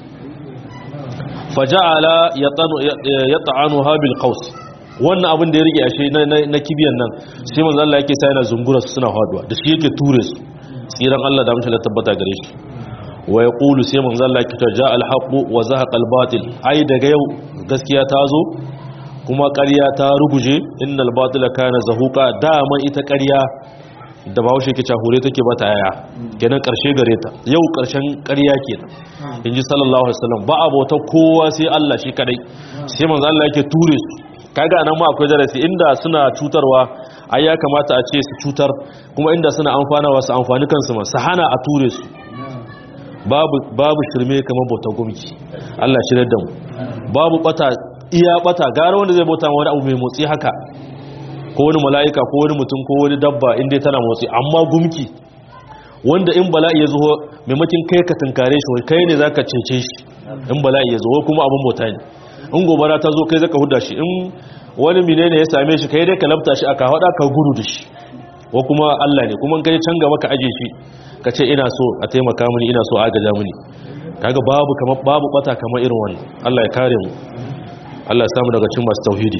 faja'ala ya ta'anu habil kaus wannan abin da ya rike ashe na kibiyan nan sai manzo Allah yake sa yana zungura su suna haduwa da shi yake ture su tsiran Allah da mashi la tabbata gare shi wa yaqulu sai manzo Allah yake ta ja al haqu wa zahaqa al batil ai daga yau gaskiya ta zo kuma ƙarya ta ruguje innal batila kana zahuqa dama ita ƙarya da bahaushe ke cahure take ba ta yaya kenan ƙarshe gare ta yau ƙarshen ƙarya kenan inji sallallahu alaihi wasallam ba abota kowa sai Allah shi kadai sai manzo Allah yake ture su kaga nan ma akwai darasi inda suna cutarwa ai ya kamata a ce su cutar kuma inda suna amfanawa su amfani kansu ma su hana a ture su babu babu shirme kamar bautar gumki Allah shi da mu babu bata iya bata gara wanda zai bauta wani abu mai motsi haka ko wani mala'ika ko wani mutum ko wani dabba inda tana motsi amma gumki wanda in bala'i ya zo maimakin kai ka tunkare shi kai ne zaka cece shi in bala'i ya zo kuma abin bauta ne in gobara ta zo kai zaka huda shi in wani menene ya same shi kai dai ka labta shi aka hada ka gudu da shi ko kuma Allah ne kuma kai can gaba ka aje shi ka ce ina so a taimaka mini ina so a agaja mini kaga babu kamar babu bata kamar irin wannan Allah ya kare mu Allah ya samu daga cikin masu tauhidi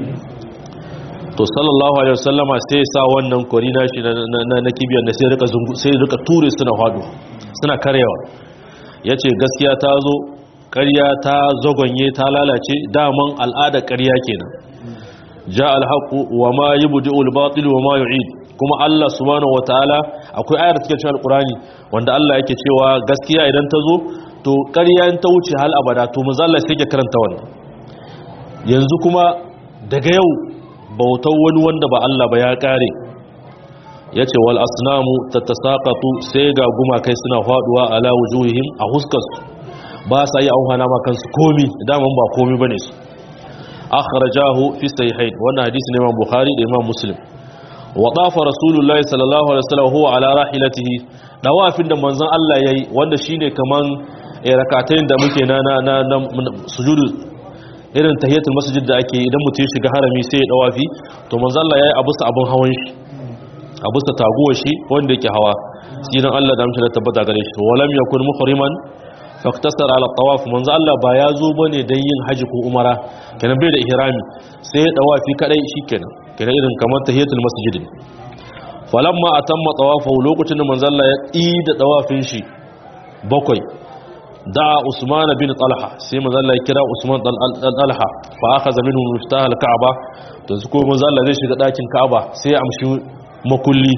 to sallallahu alaihi wasallama sai ya sa wannan kori nashi na na kibiyar da sai rika zungu sai rika ture suna hadu suna karewa yace gaskiya ta zo ƙarya ta zagonye ta lalace daman al'ada ƙarya kenan ja alhaqu wa ma yubdi'ul batil wa ma yu'id kuma Allah subhanahu wataala akwai ayar cikin cikin alqurani wanda Allah yake cewa gaskiya idan ta zo to ƙarya in ta wuce hal abada to manzo Allah sai ke karanta wannan yanzu kuma daga yau bautar wani wanda ba Allah ba ya kare ya ce wal asnamu ta tasaƙatu sai ga gumakai suna faɗuwa ala wujuhihim a huskarsu ba sa yi auhana ma kansu komi daman ba komi bane su akhrajahu fi sahihain wannan hadisi ne Imam Bukhari da Imam Muslim wa tafa Rasulullahi sallallahu alaihi wasallam huwa ala rahilatihi dawafin da manzon Allah yayi wanda shine kaman rakatayn da muke na na na sujudu irin tahiyatul masjid da ake idan mutum ya shiga harami sai ya dawafi to manzon Allah yayi abu sa abun hawan shi abu sa taguwa shi wanda yake hawa sinan Allah da mutum tabbata gare shi walam yakun muhriman faktasar ala tawaf manzo Allah ba ya zo bane dan yin haji ko umara kenan bai da ihrami sai ya dawafi kadai shikenan kenan irin kamar tahiyatul masjid falamma atamma tawafahu lokacin da manzo Allah ya yi da dawafin shi bakwai da Usman bin Talha sai manzo Allah ya kira Usman dan Talha fa akhadha minhu miftah al-Ka'ba to su ko manzo Allah zai shiga dakin Ka'aba sai ya amshi makulli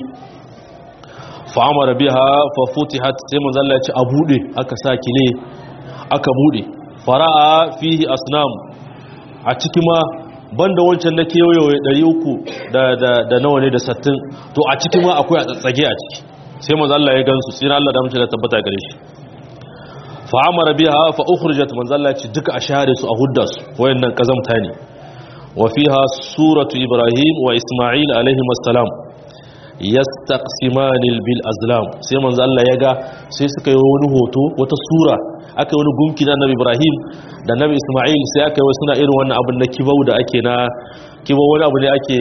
fa'amara biha fa futihat sai manzo Allah ya ci a bude aka sa kile aka bude fara'a fihi asnam a ciki ma banda wancan na kewaye 300 da da da nawa ne da 60 to a ciki ma akwai a tsatsage a ciki sai manzo Allah ya gansu sai Allah da mace da tabbata gare shi fa'amara biha fa ukhrijat manzo Allah ya ci duka a share su a hudda su wayannan kazamta ne wa fiha suratu ibrahim wa isma'il alaihi assalam yastaqsimanil bil azlam sai manzo Allah ya ga sai suka yi wani hoto wata sura aka yi wani gunki na Nabi Ibrahim da Nabi Isma'il sai aka yi suna irin wannan abin na kibau da ake na kibau wani abu ne ake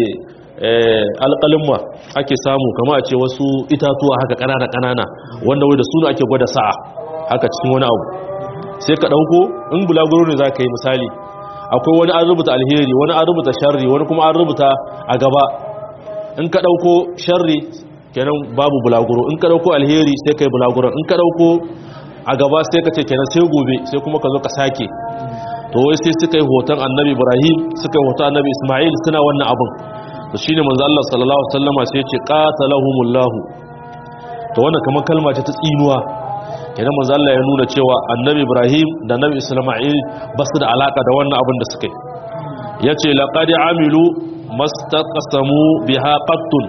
alƙalimma ake samu kama a ce wasu itatuwa haka ƙanana ƙanana wanda wai da suna ake gwada sa'a haka cikin wani abu sai ka ɗauko in bulaguro ne za ka yi misali akwai wani an rubuta alheri wani an rubuta sharri wani kuma an rubuta a gaba in ka ɗauko sharri kenan babu bulaguro in ka ɗauko alheri sai ka yi bulaguro in ka ɗauko a gaba sai ka ce kenan sai gobe sai kuma ka zo ka sake to wai sai suka yi hoton annabi ibrahim suka yi hoton annabi ismail suna wannan abin to shine manzo Allah sallallahu alaihi wasallama sai ya ce qatalahumullahu to wannan kamar kalma ce ta tsinuwa kenan manzo Allah ya nuna cewa annabi ibrahim da annabi ismail ba su da alaka da wannan abin da suka yi yace laqad amilu mastaqsamu biha qattun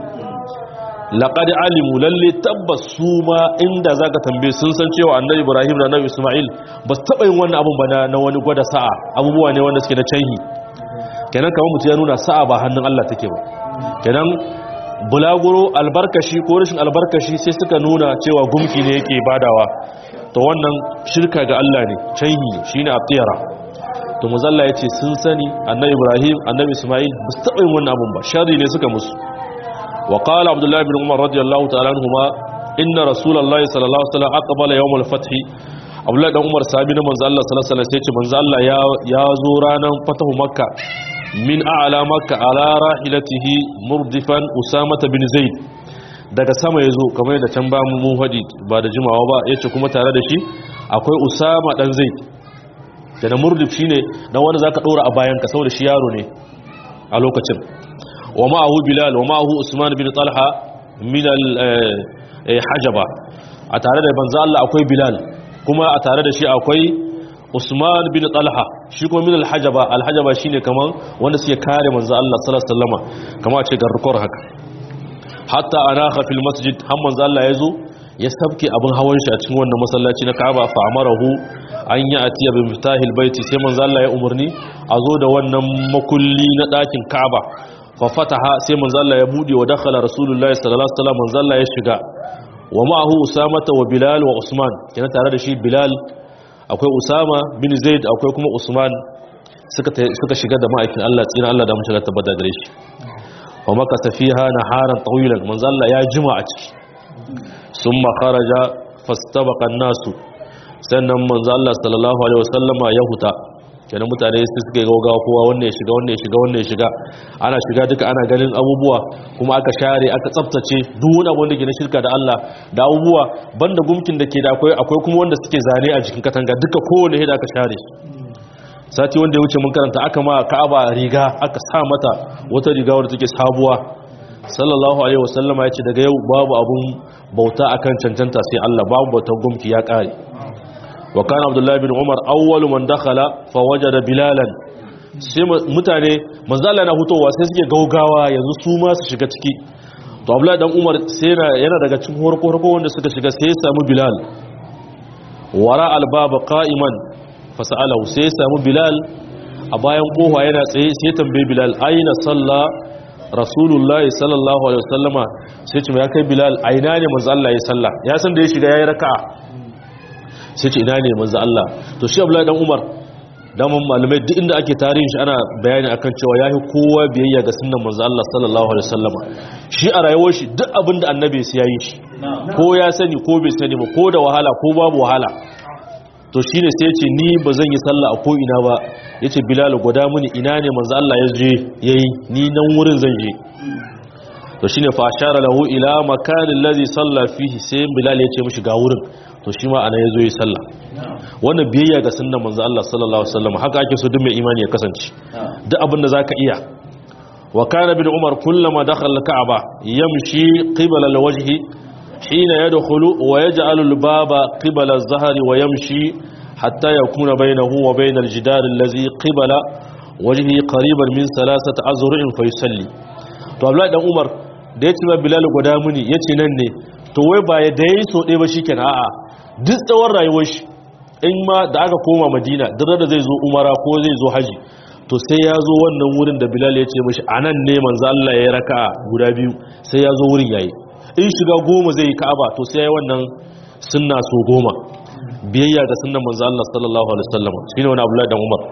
laqad alimu lalle tabbas su ma inda zaka tambaye sun san cewa annabi ibrahim da annabi isma'il ba su taba yin wannan abun ba na wani gwada sa'a abubuwa ne wanda suke na canhi kenan kamar mutum ya nuna sa'a ba hannun Allah take ba kenan bulaguro albarkashi ko rashin albarkashi sai suka nuna cewa gumki ne yake badawa to wannan shirka ga Allah ne canhi shine atiyara to muzalla ya ce sun sani annabi ibrahim annabi ismail ba su taɓa yin wannan abun ba shari ne suka musu wa qala abdullahi bin umar radiyallahu ta'ala anhuma inna rasulullahi sallallahu alaihi wasallam aqbala yawm al-fath abdullahi dan umar sahabi na manzo Allah sallallahu alaihi wasallam sai ce manzo Allah ya ya zo ranan fatahu makka min a'la makka ala rahilatihi murdifan usama bin zaid daga sama yazo kamar da can ba mu hadi ba da jimawa ba yace kuma tare da shi akwai usama dan zaid da na murdif shi ne na wanda za ka ɗora a bayanka saboda shi yaro ne a lokacin wa ma'ahu bilal wa ma'ahu usman bin talha min hajaba a tare da banza Allah akwai bilal kuma a tare da shi akwai usman bin talha shi kuma min alhajaba alhajaba shine kaman wanda suke kare manzo Allah sallallahu alaihi wasallama kama a ce garkor haka hatta anakha fil masjid har manzo Allah ya zo ya sabke abin hawan shi a cikin wannan masallaci na Ka'aba fa amarahu an yi atiya bi miftahil baiti sai manzo Allah ya umarni a zo da wannan makulli na dakin Ka'aba fa fataha sai manzo Allah ya bude wa dakhala rasulullahi sallallahu alaihi wasallam manzo Allah ya shiga wa ma'ahu usama wa bilal wa usman kina tare da shi bilal akwai usama bin zaid akwai kuma usman suka suka shiga da ma'aikin Allah tsina Allah da mun shiga tabbata gare shi wa makasa fiha naharan tawilan manzo Allah ya jima a ciki summa kharaja fastabaqa an-nasu sannan manzo Allah sallallahu alaihi wasallama ya huta kenan mutane su suke gaugawa kowa wannan ya shiga wannan ya shiga wannan ya shiga ana shiga duka ana ganin abubuwa kuma aka share aka tsaftace duk wani abu da ke na shirka da Allah da abubuwa banda gumkin da ke da akwai akwai kuma wanda suke zane a jikin katanga duka kowane hida aka share sati wanda ya wuce mun karanta aka ma Ka'aba riga aka sa mata wata riga wadda take sabuwa sallallahu alaihi wasallama ya ce daga yau babu abun bauta akan cancanta sai Allah babu bautar gumki ya kare wa kana abdullahi bin umar awwalu man dakhala fa wajada bilalan sai mutane manzala na hutowa sai suke gaugawa yanzu su ma su shiga ciki to abdullahi dan umar sai yana daga cikin horko horko wanda suka shiga sai ya samu bilal wara albaba qa'iman fasa'alahu sai ya samu bilal a bayan kofa yana tsaye sai tambaye bilal aina salla rasulullahi sallallahu alaihi wasallama sai ce ya kai bilal aina ne manzo Allah ya salla ya san da ya shiga yayi raka'a sai ce ina ne manzo Allah to shi Abdullahi dan Umar daman malamai duk inda ake tarihin shi ana bayani akan cewa yayi kowa biyayya ga sunnan manzo Allah sallallahu alaihi wasallama shi a rayuwar shi duk abin da annabi sai yayi shi ko ya sani ko bai sani ba ko da wahala ko babu wahala to shine sai ce ni ba zan yi sallah a ko ina ba yace Bilal gwada mini ina ne manzo Allah ya je yayi ni nan wurin zan je to shine fa ashara lahu ila makanin ladhi salla fihi sai Bilal ya ce mishi ga wurin to shi ma ana yazo yi sallah wannan biyayya ga sunnan manzo Allah sallallahu alaihi wasallam haka ake so duk mai imani ya kasance duk abin da zaka iya wa kana bin umar kullama dakhala al-ka'ba yamshi qibala al-wajhi hina yadkhulu wa yaj'alu al-baba qibala az-zahri wa yamshi hatta yakuna bainahu wa bain al-jidar alladhi qibala wajhi qariban min thalathati azru'in fa yusalli to Abdullahi dan Umar da yace ma Bilal guda muni yace nan ne to wai ba ya dai so dai ba shikenan a'a duk tsawon rayuwar shi in ma da aka koma madina duk da zai zo umara ko zai zo haji to sai ya zo wannan wurin da bilal ya ce mashi a nan ne manzo Allah ya raka guda biyu sai ya zo wurin yayi in shiga goma zai yi ka'aba to sai ya yi wannan sunna so goma biyayya ga sunnan manzo Allah sallallahu alaihi wasallam shine wani Abdullahi dan Umar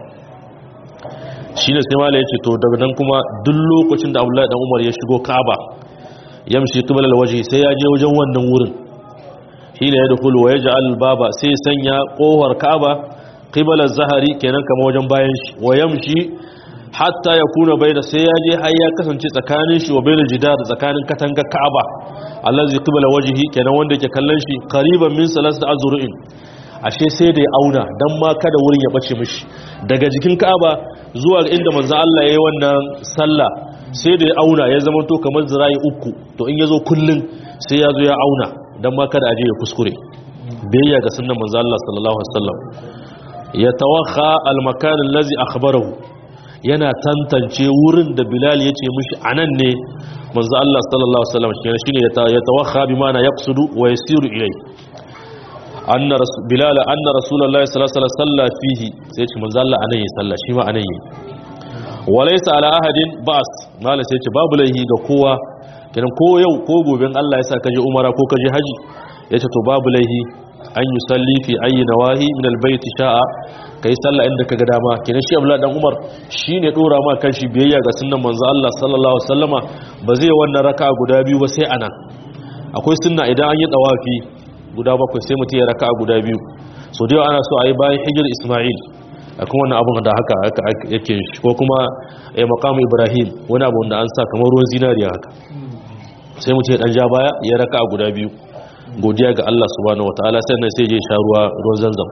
shine sai mala ya ce to daga nan kuma duk lokacin da Abdullahi dan Umar ya shigo ka'aba yamshi qibla alwajhi sai ya je wajen wannan wurin hina ya dukulu wa ya ji albaba sai sanya kohar kaba ƙibalar zahari kenan kama wajen bayan shi wa yamshi hatta ya kuna bai da sai ya je har ya kasance tsakanin shi wa bai da jidar tsakanin katangar ka'aba allazi qibala wajhi kenan wanda yake kallon shi qariban min salasta azru'in ashe sai da ya auna dan ma kada wurin ya bace mishi daga jikin ka'aba zuwa inda manzo Allah yayi wannan sallah sai da ya auna ya zama to kamar zira'i uku to in yazo kullun sai ya zo ya auna dan ma kada aje ya kuskure biyayya ga sunnan manzo Allah sallallahu alaihi wasallam ya tawakha al-makan allazi akhbarahu yana tantance wurin da Bilal ya ce mishi anan ne manzo Allah sallallahu alaihi wasallam shine ya tawakha bi mana yaqsudu wa yasiru ilai anna Bilal anna rasulullahi sallallahu alaihi wasallam fihi sai ce manzo Allah anan yi sallah shi ma anan yi walaysa ala ahadin ba'as mala sai ce babu laihi ga kowa kenan ko yau ko gobe Allah ya sa kaje umara ko kaje haji yace to babu laihi an yi salli fi ayi nawahi min albayti sha'a kai sallah inda kaga dama kenan shi Abdullah dan Umar shine dora ma kanshi biyayya ga sunnan manzo Allah sallallahu alaihi wasallama ba zai wannan raka'a guda biyu ba sai ana akwai sunna idan an yi tawafi guda bakwai sai mutum ya raka'a guda biyu so dai ana so a yi bayan hijir Isma'il akan wannan abun da haka yake ko kuma eh maqam Ibrahim wani abu da an sa kamar ruwan zinariya haka sai mutum ya dan ja baya ya raka'a guda biyu godiya ga Allah subhanahu wataala sannan sai je sha ruwa ruwan zanzam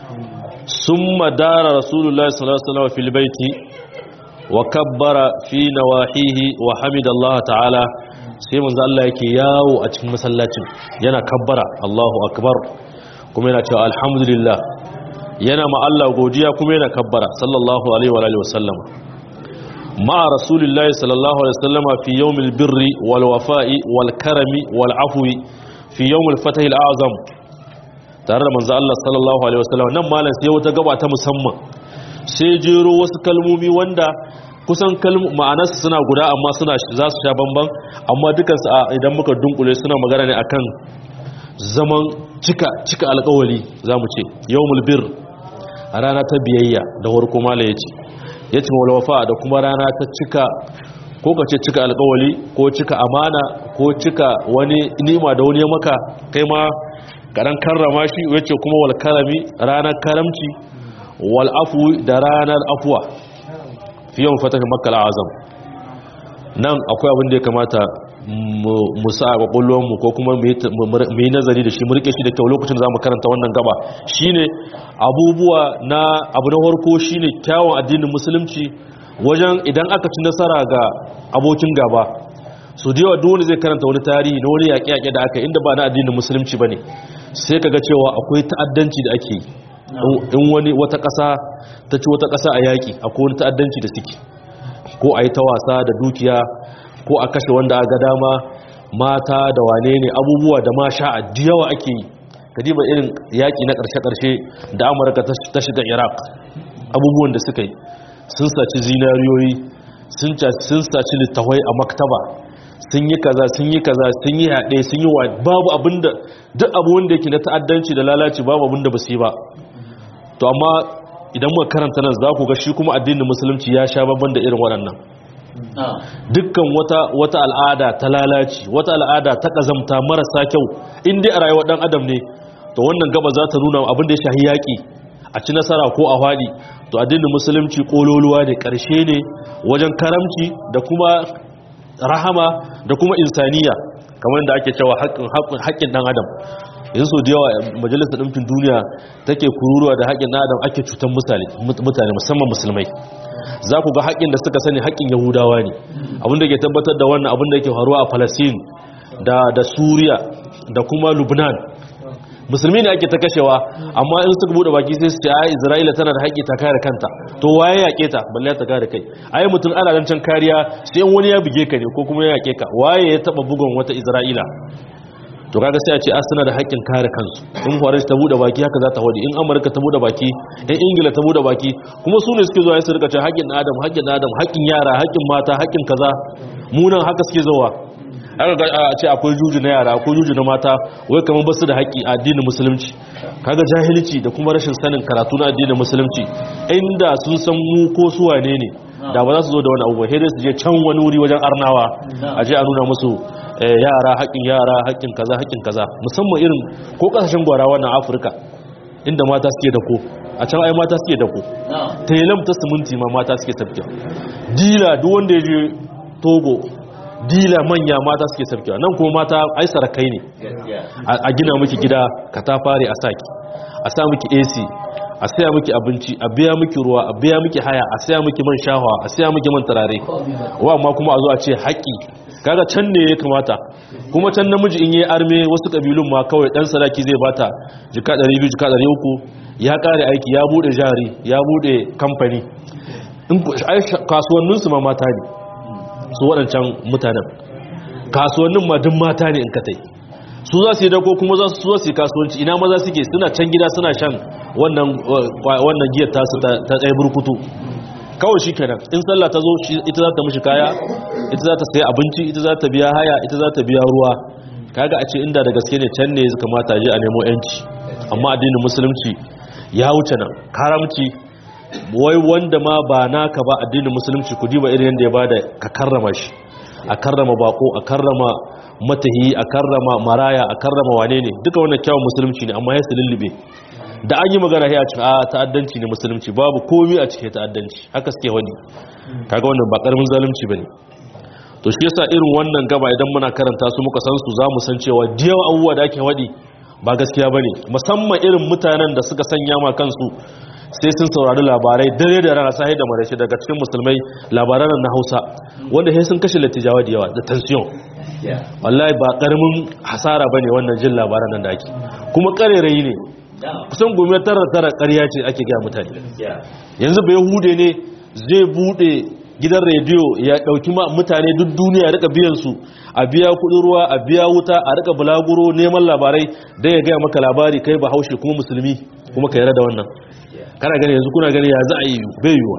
summa dara rasulullahi sallallahu alaihi wasallam fil baiti wa kabbara fi nawahihi wa hamidallah ta'ala sai manzo Allah yake yawo a cikin masallacin yana kabbara Allahu akbar kuma yana cewa alhamdulillah yana ma Allah godiya kuma yana kabbara sallallahu alaihi wa alihi wasallam مع رسول الله صلى الله عليه وسلم في يوم البر والوفاء والكرم والعفو في يوم الفتح الأعظم tare da manzo Allah sallallahu alaihi wasallam nan malam sai wata gaba ta musamman sai jero wasu kalmomi wanda kusan kalmu ma'anarsu suna guda amma suna za su sha bamban amma dukansu idan muka dunkule suna magana ne akan zaman cika cika alƙawari zamu ce yawmul bir rana ta biyayya da warko malam yace yace wal wafa da kuma rana ta cika ko ka ce cika alƙawari ko cika amana ko cika wani nima da wani ya maka kai ma karan karrama shi yace kuma wal karami ranar karamci wal afwi da ranar afwa fi yawan fatah makkah azam nan akwai abin da ya kamata mu sa a mu ko kuma mu yi nazari da shi mu rike shi da kyau lokacin da za mu karanta wannan gaba shine abubuwa na abu na farko shine kyawun addinin musulunci wajen idan aka ci nasara ga abokin gaba su da yawa dole zai karanta wani tarihi na wani yaƙe-yaƙe da aka inda ba na addinin musulunci ba ne sai ka ga cewa akwai ta'addanci da ake yi in wani wata ƙasa ta ci wata ƙasa a yaƙi akwai wani ta'addanci da suke ko a yi ta wasa da dukiya ko a kashe wanda a ga dama mata da wane ne abubuwa da ma sha'a yawa ake yi ka diba irin yaƙi na ƙarshe-ƙarshe da amurka ta shiga iraq abubuwan da suka yi sun saci zinariyoyi sun saci littawai a maktaba sun yi kaza sun yi kaza sun yi haɗe sun yi wa babu abinda duk abu wanda yake na ta'addanci da lalaci babu abinda ba su yi ba to amma idan muka karanta nan za ku ga shi kuma addinin musulunci ya sha babban da irin waɗannan dukkan wata wata al'ada ta lalaci wata al'ada ta kazamta marasa kyau in dai a rayuwar dan adam ne to wannan gaba za ta nuna abin da ya shahi yaƙi a ci nasara ko a faɗi to addinin musulunci kololuwa ne ƙarshe ne wajen karamci da kuma rahama da kuma insaniya kamar da ake cewa haƙƙin ɗan adam yanzu da yawa majalisar ɗinkin duniya take kururuwa da haƙƙin ɗan adam ake cutar mutane musamman musulmai za ku ga haƙƙin da suka sani haƙƙin yahudawa ne abinda ke tabbatar da wannan abinda ke faruwa a palestine da da suriya da kuma lubnan musulmi ne ake ta kashewa amma in suka bude baki sai su ce ai isra'ila tana da haƙƙi ta kare kanta to waye yaƙe ta balle ta kare kai ai mutum ana dan can kariya sai wani ya buge ka ne ko kuma ya yaƙe ka waye ya taba bugun wata isra'ila to kaga sai a ce a suna da haƙƙin kare kansu in faransa ta bude baki haka za ta wadi in amurka ta bude baki in ingila ta bude baki kuma su ne suke zuwa su rika ce haƙƙin adam haƙƙin adam haƙƙin yara haƙƙin mata haƙƙin kaza munan haka suke zuwa aka ga a ce akwai juju na yara akwai juju na mata wai kamar basu da haƙƙi a addinin musulunci kaga jahilci da kuma rashin sanin karatu na addinin musulunci inda sun san mu ko su wane ne da ba za su zo da wani abu sai dai su je can wani wuri wajen arnawa a je a nuna musu yara haƙƙin yara haƙƙin kaza haƙƙin kaza musamman irin ko ƙasashen gwarawa na afirka inda mata suke da ko a can ai mata suke da ko telam ta siminti ma mata suke tafkiya dila duk wanda ya je togo dila manya mata suke tafkiya nan kuma mata ai sarakai ne a gina miki gida ka ta fare a saki a sa miki ac a saya miki abinci a biya miki ruwa a biya miki haya a saya miki man shahwa a saya miki man turare wa amma kuma a zo a ce haƙƙi kaga can ne ya kamata kuma can namiji in yi arme wasu kabilun ma kawai dan sadaki zai bata jika 200 jika 300 ya kare aiki ya bude jari ya bude kamfani in kasuwannin su ma mata ne su waɗancan mutanen kasuwannin ma duk mata ne in ka tai su za su yi dako kuma za su yi kasuwanci ina maza suke suna can gida suna shan wannan giyar tasu ta tsaye burkutu kawai shi kenan in sallah ta zo ita za ta mishi kaya ita za ta sayi abinci ita za ta biya haya ita za ta biya ruwa kaga a ce inda da gaske ne can ne kamata je a nemo yanci amma addinin musulunci ya wuce nan karamci wai wanda ma ba naka ba addinin musulunci ku diba irin yadda ya bada ka karrama shi a karrama bako a karrama matahi a karrama maraya a karrama wane ne duka wannan kyawun musulunci ne amma ya su lullube da an yi magana ya ce a ta'addanci ne musulunci babu komi a cikin ta'addanci haka suke wani kaga wannan ba karamin zalunci bane to shi yasa irin wannan gaba idan muna karanta su muka san su zamu san cewa diyawa abubuwa da ake wadi ba gaskiya bane musamman irin mutanen da suka sanya ma kansu sai sun saurari labarai dare da rana sai da marashi daga cikin musulmai labaran na Hausa wanda sai sun kashe latijawa da yawa da tension wallahi ba karamin hasara bane wannan jin labaran nan da ake kuma karerayi ne kusan gome tara tara ƙarya ce ake gaya mutane yanzu bai hude ne zai bude gidan rediyo ya ɗauki mutane duk duniya ya rika biyan su a biya kudin ruwa a biya wuta a rika bulaguro neman labarai dai ya gaya maka labari kai ba haushe kuma musulmi kuma ka yarda da wannan kana gani yanzu kuna gani ya za a yi bai yiwa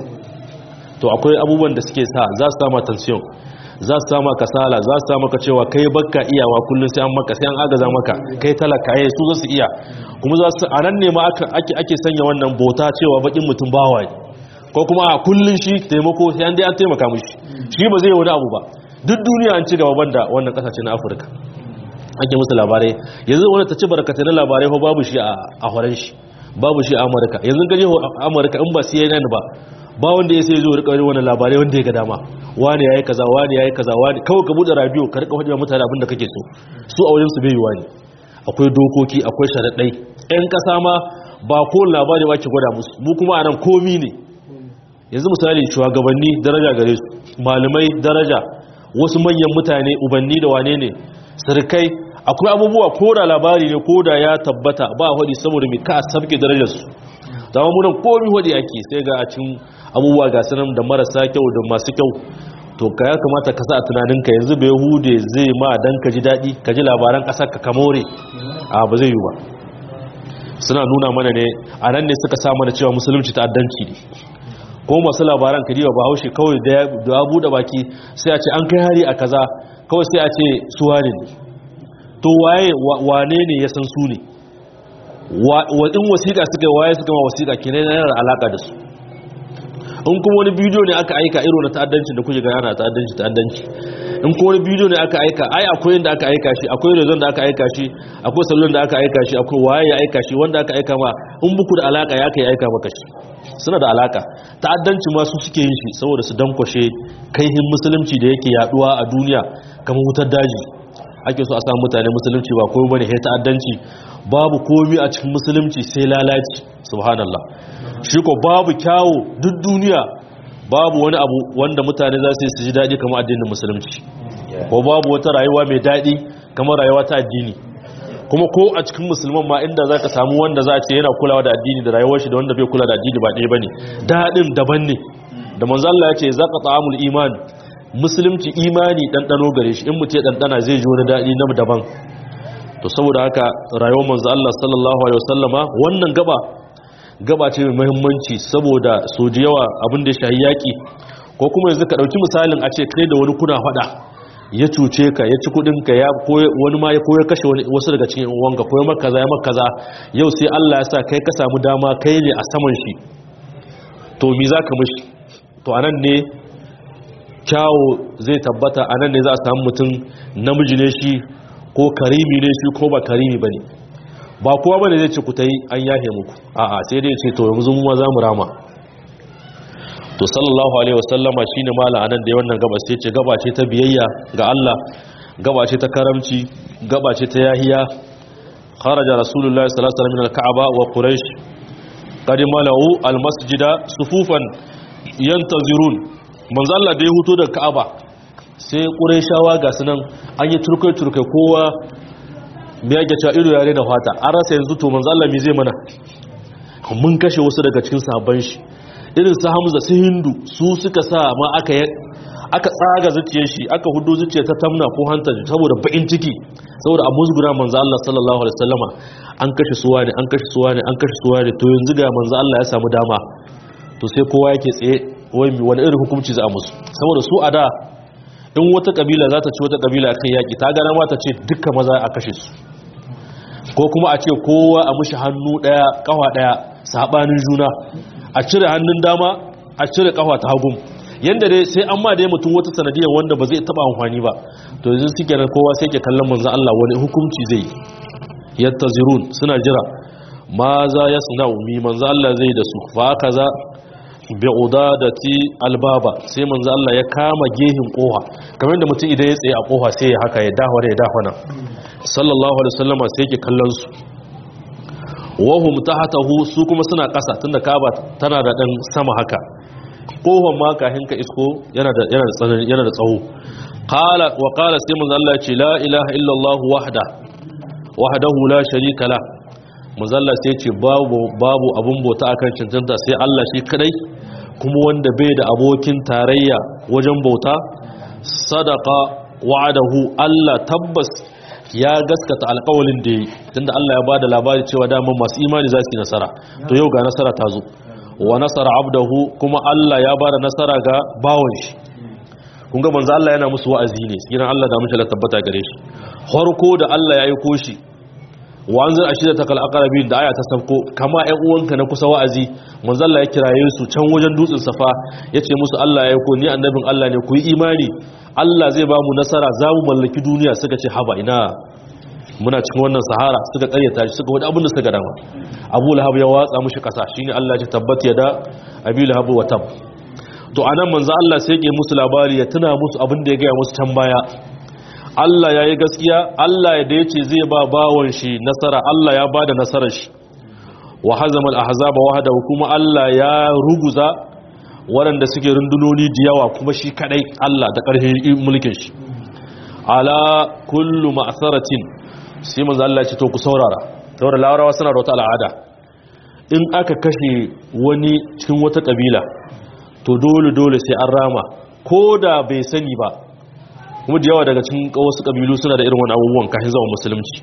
to akwai abubuwan da suke sa za su sama tension za su sama kasala za su sama ka cewa kai bakka iyawa kullum sai an maka sai an agaza maka kai talaka yayi su za su iya kuma za su anan ne ma ake ake sanya wannan bota cewa bakin mutum bawa ne ko kuma a kullun shi taimako sai an dai an taimaka mishi shi ba zai wani abu ba duk duniya an ci gaba banda wannan kasashe na Afirka ake musu labarai yanzu wani ta ci barkatai na labarai ko babu shi a horon shi babu shi a Amurka yanzu gaje Amurka in ba CNN ba ba wanda ya sai zo rika wani labarai wanda ya ga dama wani yayi kaza wani yayi kaza wani kawai ka bude radio ka rika hujja mutane abin da kake so su a wajen su bai yiwa ne akwai dokoki akwai sharaɗai ƴan ƙasa ma ba ko labari ba ke gwada musu mu kuma anan komi ne yanzu misali shugabanni daraja gare su malamai daraja wasu manyan mutane ubanni da wane ne sirkai akwai abubuwa ko da labari ne ko da ya tabbata ba hudi saboda mai ka sabke darajar su zama munan komi hudi ake sai ga a cikin abubuwa ga sanan da marasa kyau da masu kyau to ka ya kamata ka sa a tunaninka yanzu bai hude zai ma dan ka ji daɗi ka ji labaran ƙasar ka kamore a ba zai yi ba suna nuna mana ne a nan ne suka sa mana cewa musulunci ta'addanci ne ko masu labaran kadiba ba haushe kawai da ya buɗe baki sai a ce an kai hari a kaza kawai sai a ce suwa ne to waye wane ne ya san su ne in wasiƙa suka yi waye suka ma wasiƙa ke yana da alaƙa da su in kuma wani bidiyo ne aka aika iro na ta'addancin da kuke gana na ta'addanci ta'addanci in kuma wani bidiyo ne aka aika ai akwai yadda aka aika shi akwai rezon da aka aika shi akwai salon da aka aika shi akwai waye ya aika shi wanda aka aika ma in buku da alaka ya kai aika maka shi suna da alaka ta'addanci ma su suke yin shi saboda su dankwashe kaihin musulunci da yake yaduwa a duniya kamar wutar daji ake so a samu mutane musulunci ba komai bane sai ta'addanci babu komai a cikin musulunci sai lalaci subhanallah shi ko babu kyawu duk duniya babu wani abu wanda mutane za su yi su ji daɗi kamar addinin musulunci ko babu wata rayuwa mai daɗi kamar rayuwa ta addini kuma ko a cikin musulman ma inda za ka samu wanda za a ce yana kulawa da addini da rayuwar shi da wanda bai kula da addini ba ɗaya ba ne daɗin daban ne da manzo Allah ya ce za ka ta'amul iman musulunci imani ɗanɗano gare shi in mutum ya ɗanɗana zai ji wani daɗi na daban to saboda haka rayuwar manzo Allah sallallahu alaihi wasallama wannan gaba gaba ce mai muhimmanci saboda so da yawa abin da ya shahi yaki ko kuma yanzu ka dauki misalin a ce kai da wani kuna fada ya cuce ka ya ci kudin ka ya wani ma ya koyar kashe wasu daga cikin wanka koyar maka kaza ya maka kaza yau sai Allah ya sa kai ka samu dama kai ne a saman shi to me zaka mishi to anan ne kyawo zai tabbata anan ne za a samu mutum namiji ne shi ko karimi ne shi ko ba karimi bane ba kowa bane zai ce ku ta yi an yahe muku a'a sai dai ce to yanzu mu za mu rama to sallallahu alaihi wasallama shine mala anan da wannan gaba sai ce gaba ce ta biyayya ga Allah gaba ce ta karamci gaba ce ta yahiya kharaja rasulullahi sallallahu alaihi wasallam min al-ka'ba wa quraish qad malau al-masjida sufufan yantazirun manzo Allah da ya huto daga ka'aba sai quraishawa ga sunan an yi turkai turkai kowa me yake cewa ido yare da fata an rasa yanzu to manzo Allah me zai mana mun kashe wasu daga cikin sahabban shi irin su Hamza su Hindu su suka sa ma aka aka tsaga zuciyar shi aka hudo zuciyar ta tamna ko hanta saboda bakin ciki saboda abu zugura manzo Allah sallallahu alaihi wasallama an kashe suwa ne an kashe suwa ne an kashe suwa ne to yanzu ga manzo Allah ya samu dama to sai kowa yake tsaye wai wani irin hukunci za a musu saboda su a da in wata kabila za ta ci wata kabila kan yaki ta gana ma ta ce dukka maza a kashe su ko kuma a ce kowa a mushi hannu daya kafa daya sabanin juna a cire hannun dama a cire kafa ta hagun yanda dai sai an ma dai mutum wata sanadiyar wanda ba zai taba amfani ba to yanzu suke nan kowa sai ke kallon manzo Allah wani hukunci zai yattazirun suna jira ma za yasna'u mi manzo Allah zai da su fa kaza bi udadati albaba sai manzo Allah ya kama gehin koha kamar da mutum idan ya tsaye a koha sai ya haka ya dawo ya dawo nan sallallahu alaihi wasallama sai yake kallon su wahum tahtahu su kuma suna kasa tunda kaba tana da dan sama haka kohon ma kahin ka isko yana da yana da tsanani yana da tsawo qala wa qala sai manzo Allah ya ce la ilaha illa Allah wahda wahdahu la sharika la manzo Allah sai ya ce babu babu abun bauta akan cancanta sai Allah shi kadai kuma wanda bai da abokin tarayya wajen bauta sadaka wa'adahu Allah tabbas ya gaskata alƙawalin da yi tunda Allah ya bada labari cewa daman masu imani za su yi nasara to yau ga nasara ta zo wa nasara abdahu kuma Allah ya bada nasara ga bawon shi kun ga manzo Allah yana musu wa'azi ne sai Allah da mushi la tabbata gare shi farko da Allah ya yi koshi wa anzir ashida takal aqrabin da aya ta sauko kama ƴan uwanka na kusa wa'azi manzo Allah ya kiraye su can wajen dutsen safa yace musu Allah ya ko ni annabin Allah ne ku yi imani Allah zai ba mu nasara za mu mallaki duniya suka ce haba ina muna cikin wannan sahara suka karyata shi suka wani abin da suka dama Abu Lahab ya watsa mushi kasa shine Allah ya tabbata ya da Abi Lahab wa tab to anan manzo Allah sai ya musu labari ya tuna musu abin da ya ga musu can baya Allah ya yi gaskiya Allah ya da ya ce zai ba bawon shi nasara Allah ya ba da nasarar shi wa hazamal ahzaba wahda kuma Allah ya ruguza waɗanda suke rundunoni da yawa kuma shi kadai Allah da ƙarfin mulkin shi ala kullu ma'saratin sai manzo Allah ya ce to ku saurara saboda larawa suna da wata al'ada in aka kashe wani cikin wata kabila to dole dole sai an rama ko da bai sani ba kuma da yawa daga cikin wasu kabilu suna da irin wani abubuwan kafin zama musulunci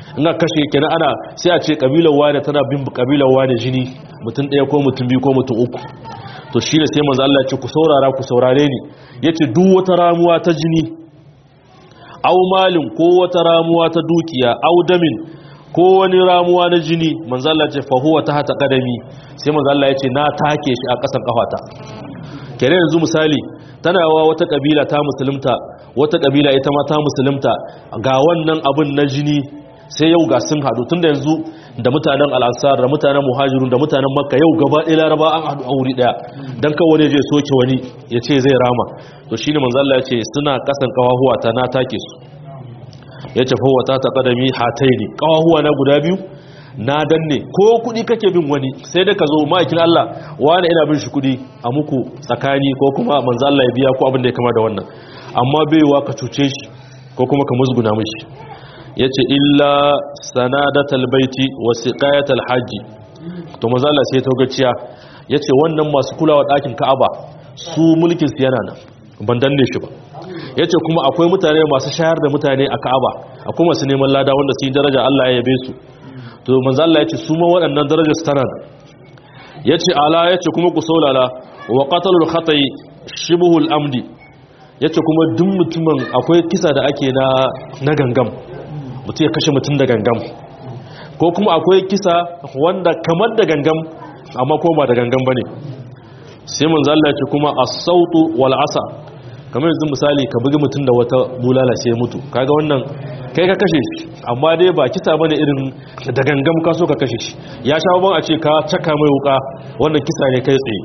in aka kashe kenan ana sai a ce kabilar wane tana bin kabilar wane jini mutum ɗaya ko mutum biyu ko mutum uku to shi ne sai manzo Allah ya ce ku saurara ku saurare ni yace duk wata ramuwa ta jini aw malin ko wata ramuwa ta dukiya aw damin ko wani ramuwa na jini manzo Allah ya ce fa huwa tahta qadami sai manzo Allah ya ce na take shi a ƙasan kafata kere yanzu misali tana yawa wata kabila ta musulunta wata kabila ita ma ta musulunta ga wannan abin na jini sai yau ga sun hadu tunda yanzu da mutanen al'ansar da mutanen muhajirun da mutanen makka yau gaba ɗaya laraba an hadu a wuri ɗaya don kawo ne zai soke wani ya ce zai rama to shi ne manzalla ya ce suna kasan kawahuwa ta na take su ya ce fawata ta kadami hatai ne kawahuwa na guda biyu na danne ko kuɗi kake bin wani sai da ka zo ma'aikin Allah wani ina bin shi kuɗi a muku tsakani ko kuma manzalla ya biya ko abin da ya kama da wannan amma baiwa ka cuce shi ko kuma ka musguna mishi ya ce illa sanadatal baiti wa siqayatal hajji to mazala sai ta gaciya ya ce wannan masu kulawa ɗakin ka'aba su mulkin su yana nan ban danne shi ba ya ce kuma akwai mutane masu shayar da mutane a ka'aba akwai masu neman lada wanda su yi daraja Allah ya yabe su to manzala ya ce su ma waɗannan darajar su tana ya ce ala ya ce kuma ku saulala wa qatalul khata'i shibhul amdi ya ce kuma duk mutumin akwai kisa da ake na gangam mutum ya kashe mutum da gangam ko kuma akwai kisa wanda kamar da gangam amma ko ba da gangam ba ne sai mun zalla ce kuma a sautu wal asa kamar yanzu misali ka bugi mutum da wata bulala sai mutu kaga wannan kai ka kashe shi amma dai ba kisa bane irin da gangam ka so ka kashe shi ya sha ban a ce ka caka mai wuka wannan kisa ne kai tsaye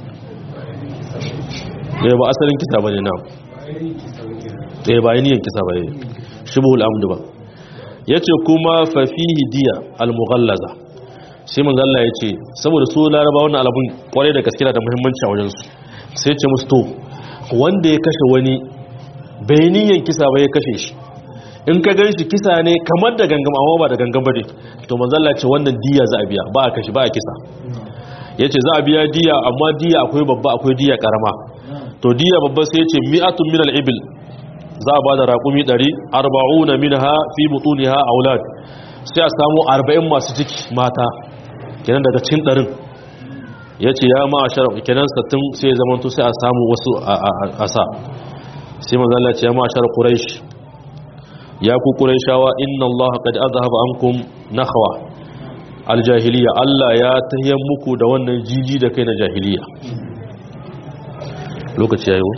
ba asalin kisa bane na eh ba yin kisa bane shibul amdu ba ya ce kuma fafihi diya al-mughallaza sai manzo Allah ya ce saboda su laraba wannan alabun kwarai da gaskiya da muhimmanci a wajensu sai ce musu to wanda ya kashe wani bai niyan kisa ba ya kashe shi in ka gan shi kisa ne kamar da gangam amma ba da gangam ba ne to manzo Allah ya ce wannan diya za a biya ba a kashe ba a kisa ya ce za a biya diya amma diya akwai babba akwai diya karama to diya babba sai ya ce mi'atun min al-ibil za a ba da raƙumi 140 na minha fi butuniha aulad sai a samu 40 masu ciki mata kenan daga cin ɗarin ya ce ya ma a shara kenan sattin sai ya zamanto sai a samu wasu a sa sai manzala ce ya ma a shara ƙuraish ya ku ƙuraishawa inna Allah qad azhaba ankum nakhwa aljahiliya Allah ya tahiyar muku da wannan jiji da kai na jahiliya lokaci yayi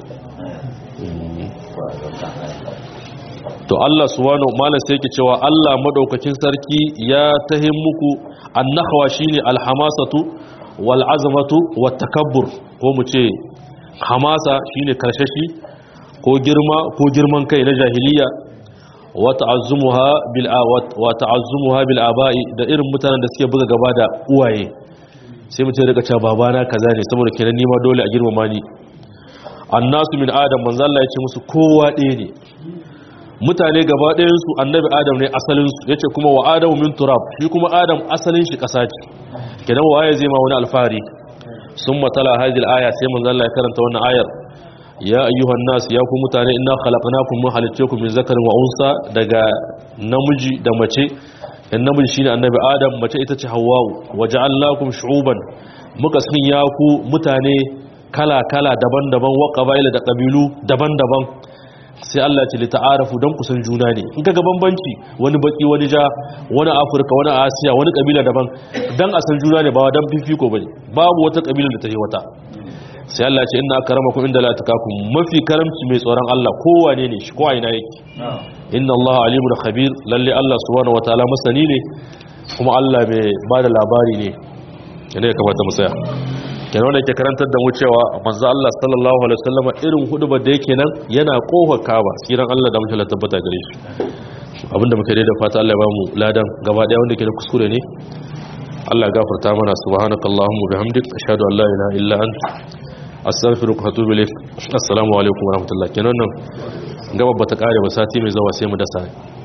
to Allah subhanahu malam sai yake cewa Allah madaukakin sarki ya tahin muku annahwa shine alhamasatu wal azmatu wat takabbur ko mu ce hamasa shine karshashi ko girma ko girman kai na jahiliya wa ta'azzumuha bil wa ta'azzumuha bil aba'i da irin mutanen da suke buga gaba da uwaye sai mutum ya rika cewa babana kaza ne saboda kenan nima dole a girmama ni annasu min adam manzo Allah ya ce musu kowa ɗaya ne mutane gaba ɗayansu annabi adam ne asalinsu ya ce kuma wa adamu min turab shi kuma adam asalin shi ƙasa ce kenan waye zai ma wani alfahari sun matala hadil aya sai manzo Allah ya karanta wannan ayar ya ayyuhan nas ya ku mutane inna khalaqnakum min haliccekum min zakarin wa unsa daga namiji da mace in namiji shine annabi adam mace ita ce hawwa'u waja'alnakum shu'uban muka sanya ku mutane kala kala daban-daban wa qabaila da kabilu daban-daban sai Allah ce lita'arafu don kusan juna ne in kaga bambanci wani baki wani ja wani afirka wani asiya wani kabila daban dan a san juna ne ba dan fifiko bane babu wata kabila da ta yi wata sai Allah ce inna akramakum inda la takakum mafi karamci mai tsoron Allah kowane ne shi ko a ina yake inna Allah alimul khabir lalle Allah subhanahu wataala masani ne kuma Allah mai bada labari ne yana ya kamata mu tsaya kenan wanda yake karantar da mu cewa manzo Allah sallallahu alaihi wasallam irin hudubar da yake nan yana kofar Kaaba tsiran Allah da mutum tabbata gare shi abinda muke da fata Allah ya bamu ladan gaba daya wanda ke da kuskure ne Allah ya gafarta mana subhanakallahumma bihamdik ashhadu an la ilaha illa anta astaghfiruka wa atubu ilaik assalamu alaikum wa rahmatullahi kenan nan gaba bata kare ba sati mai zawa sai mu dasa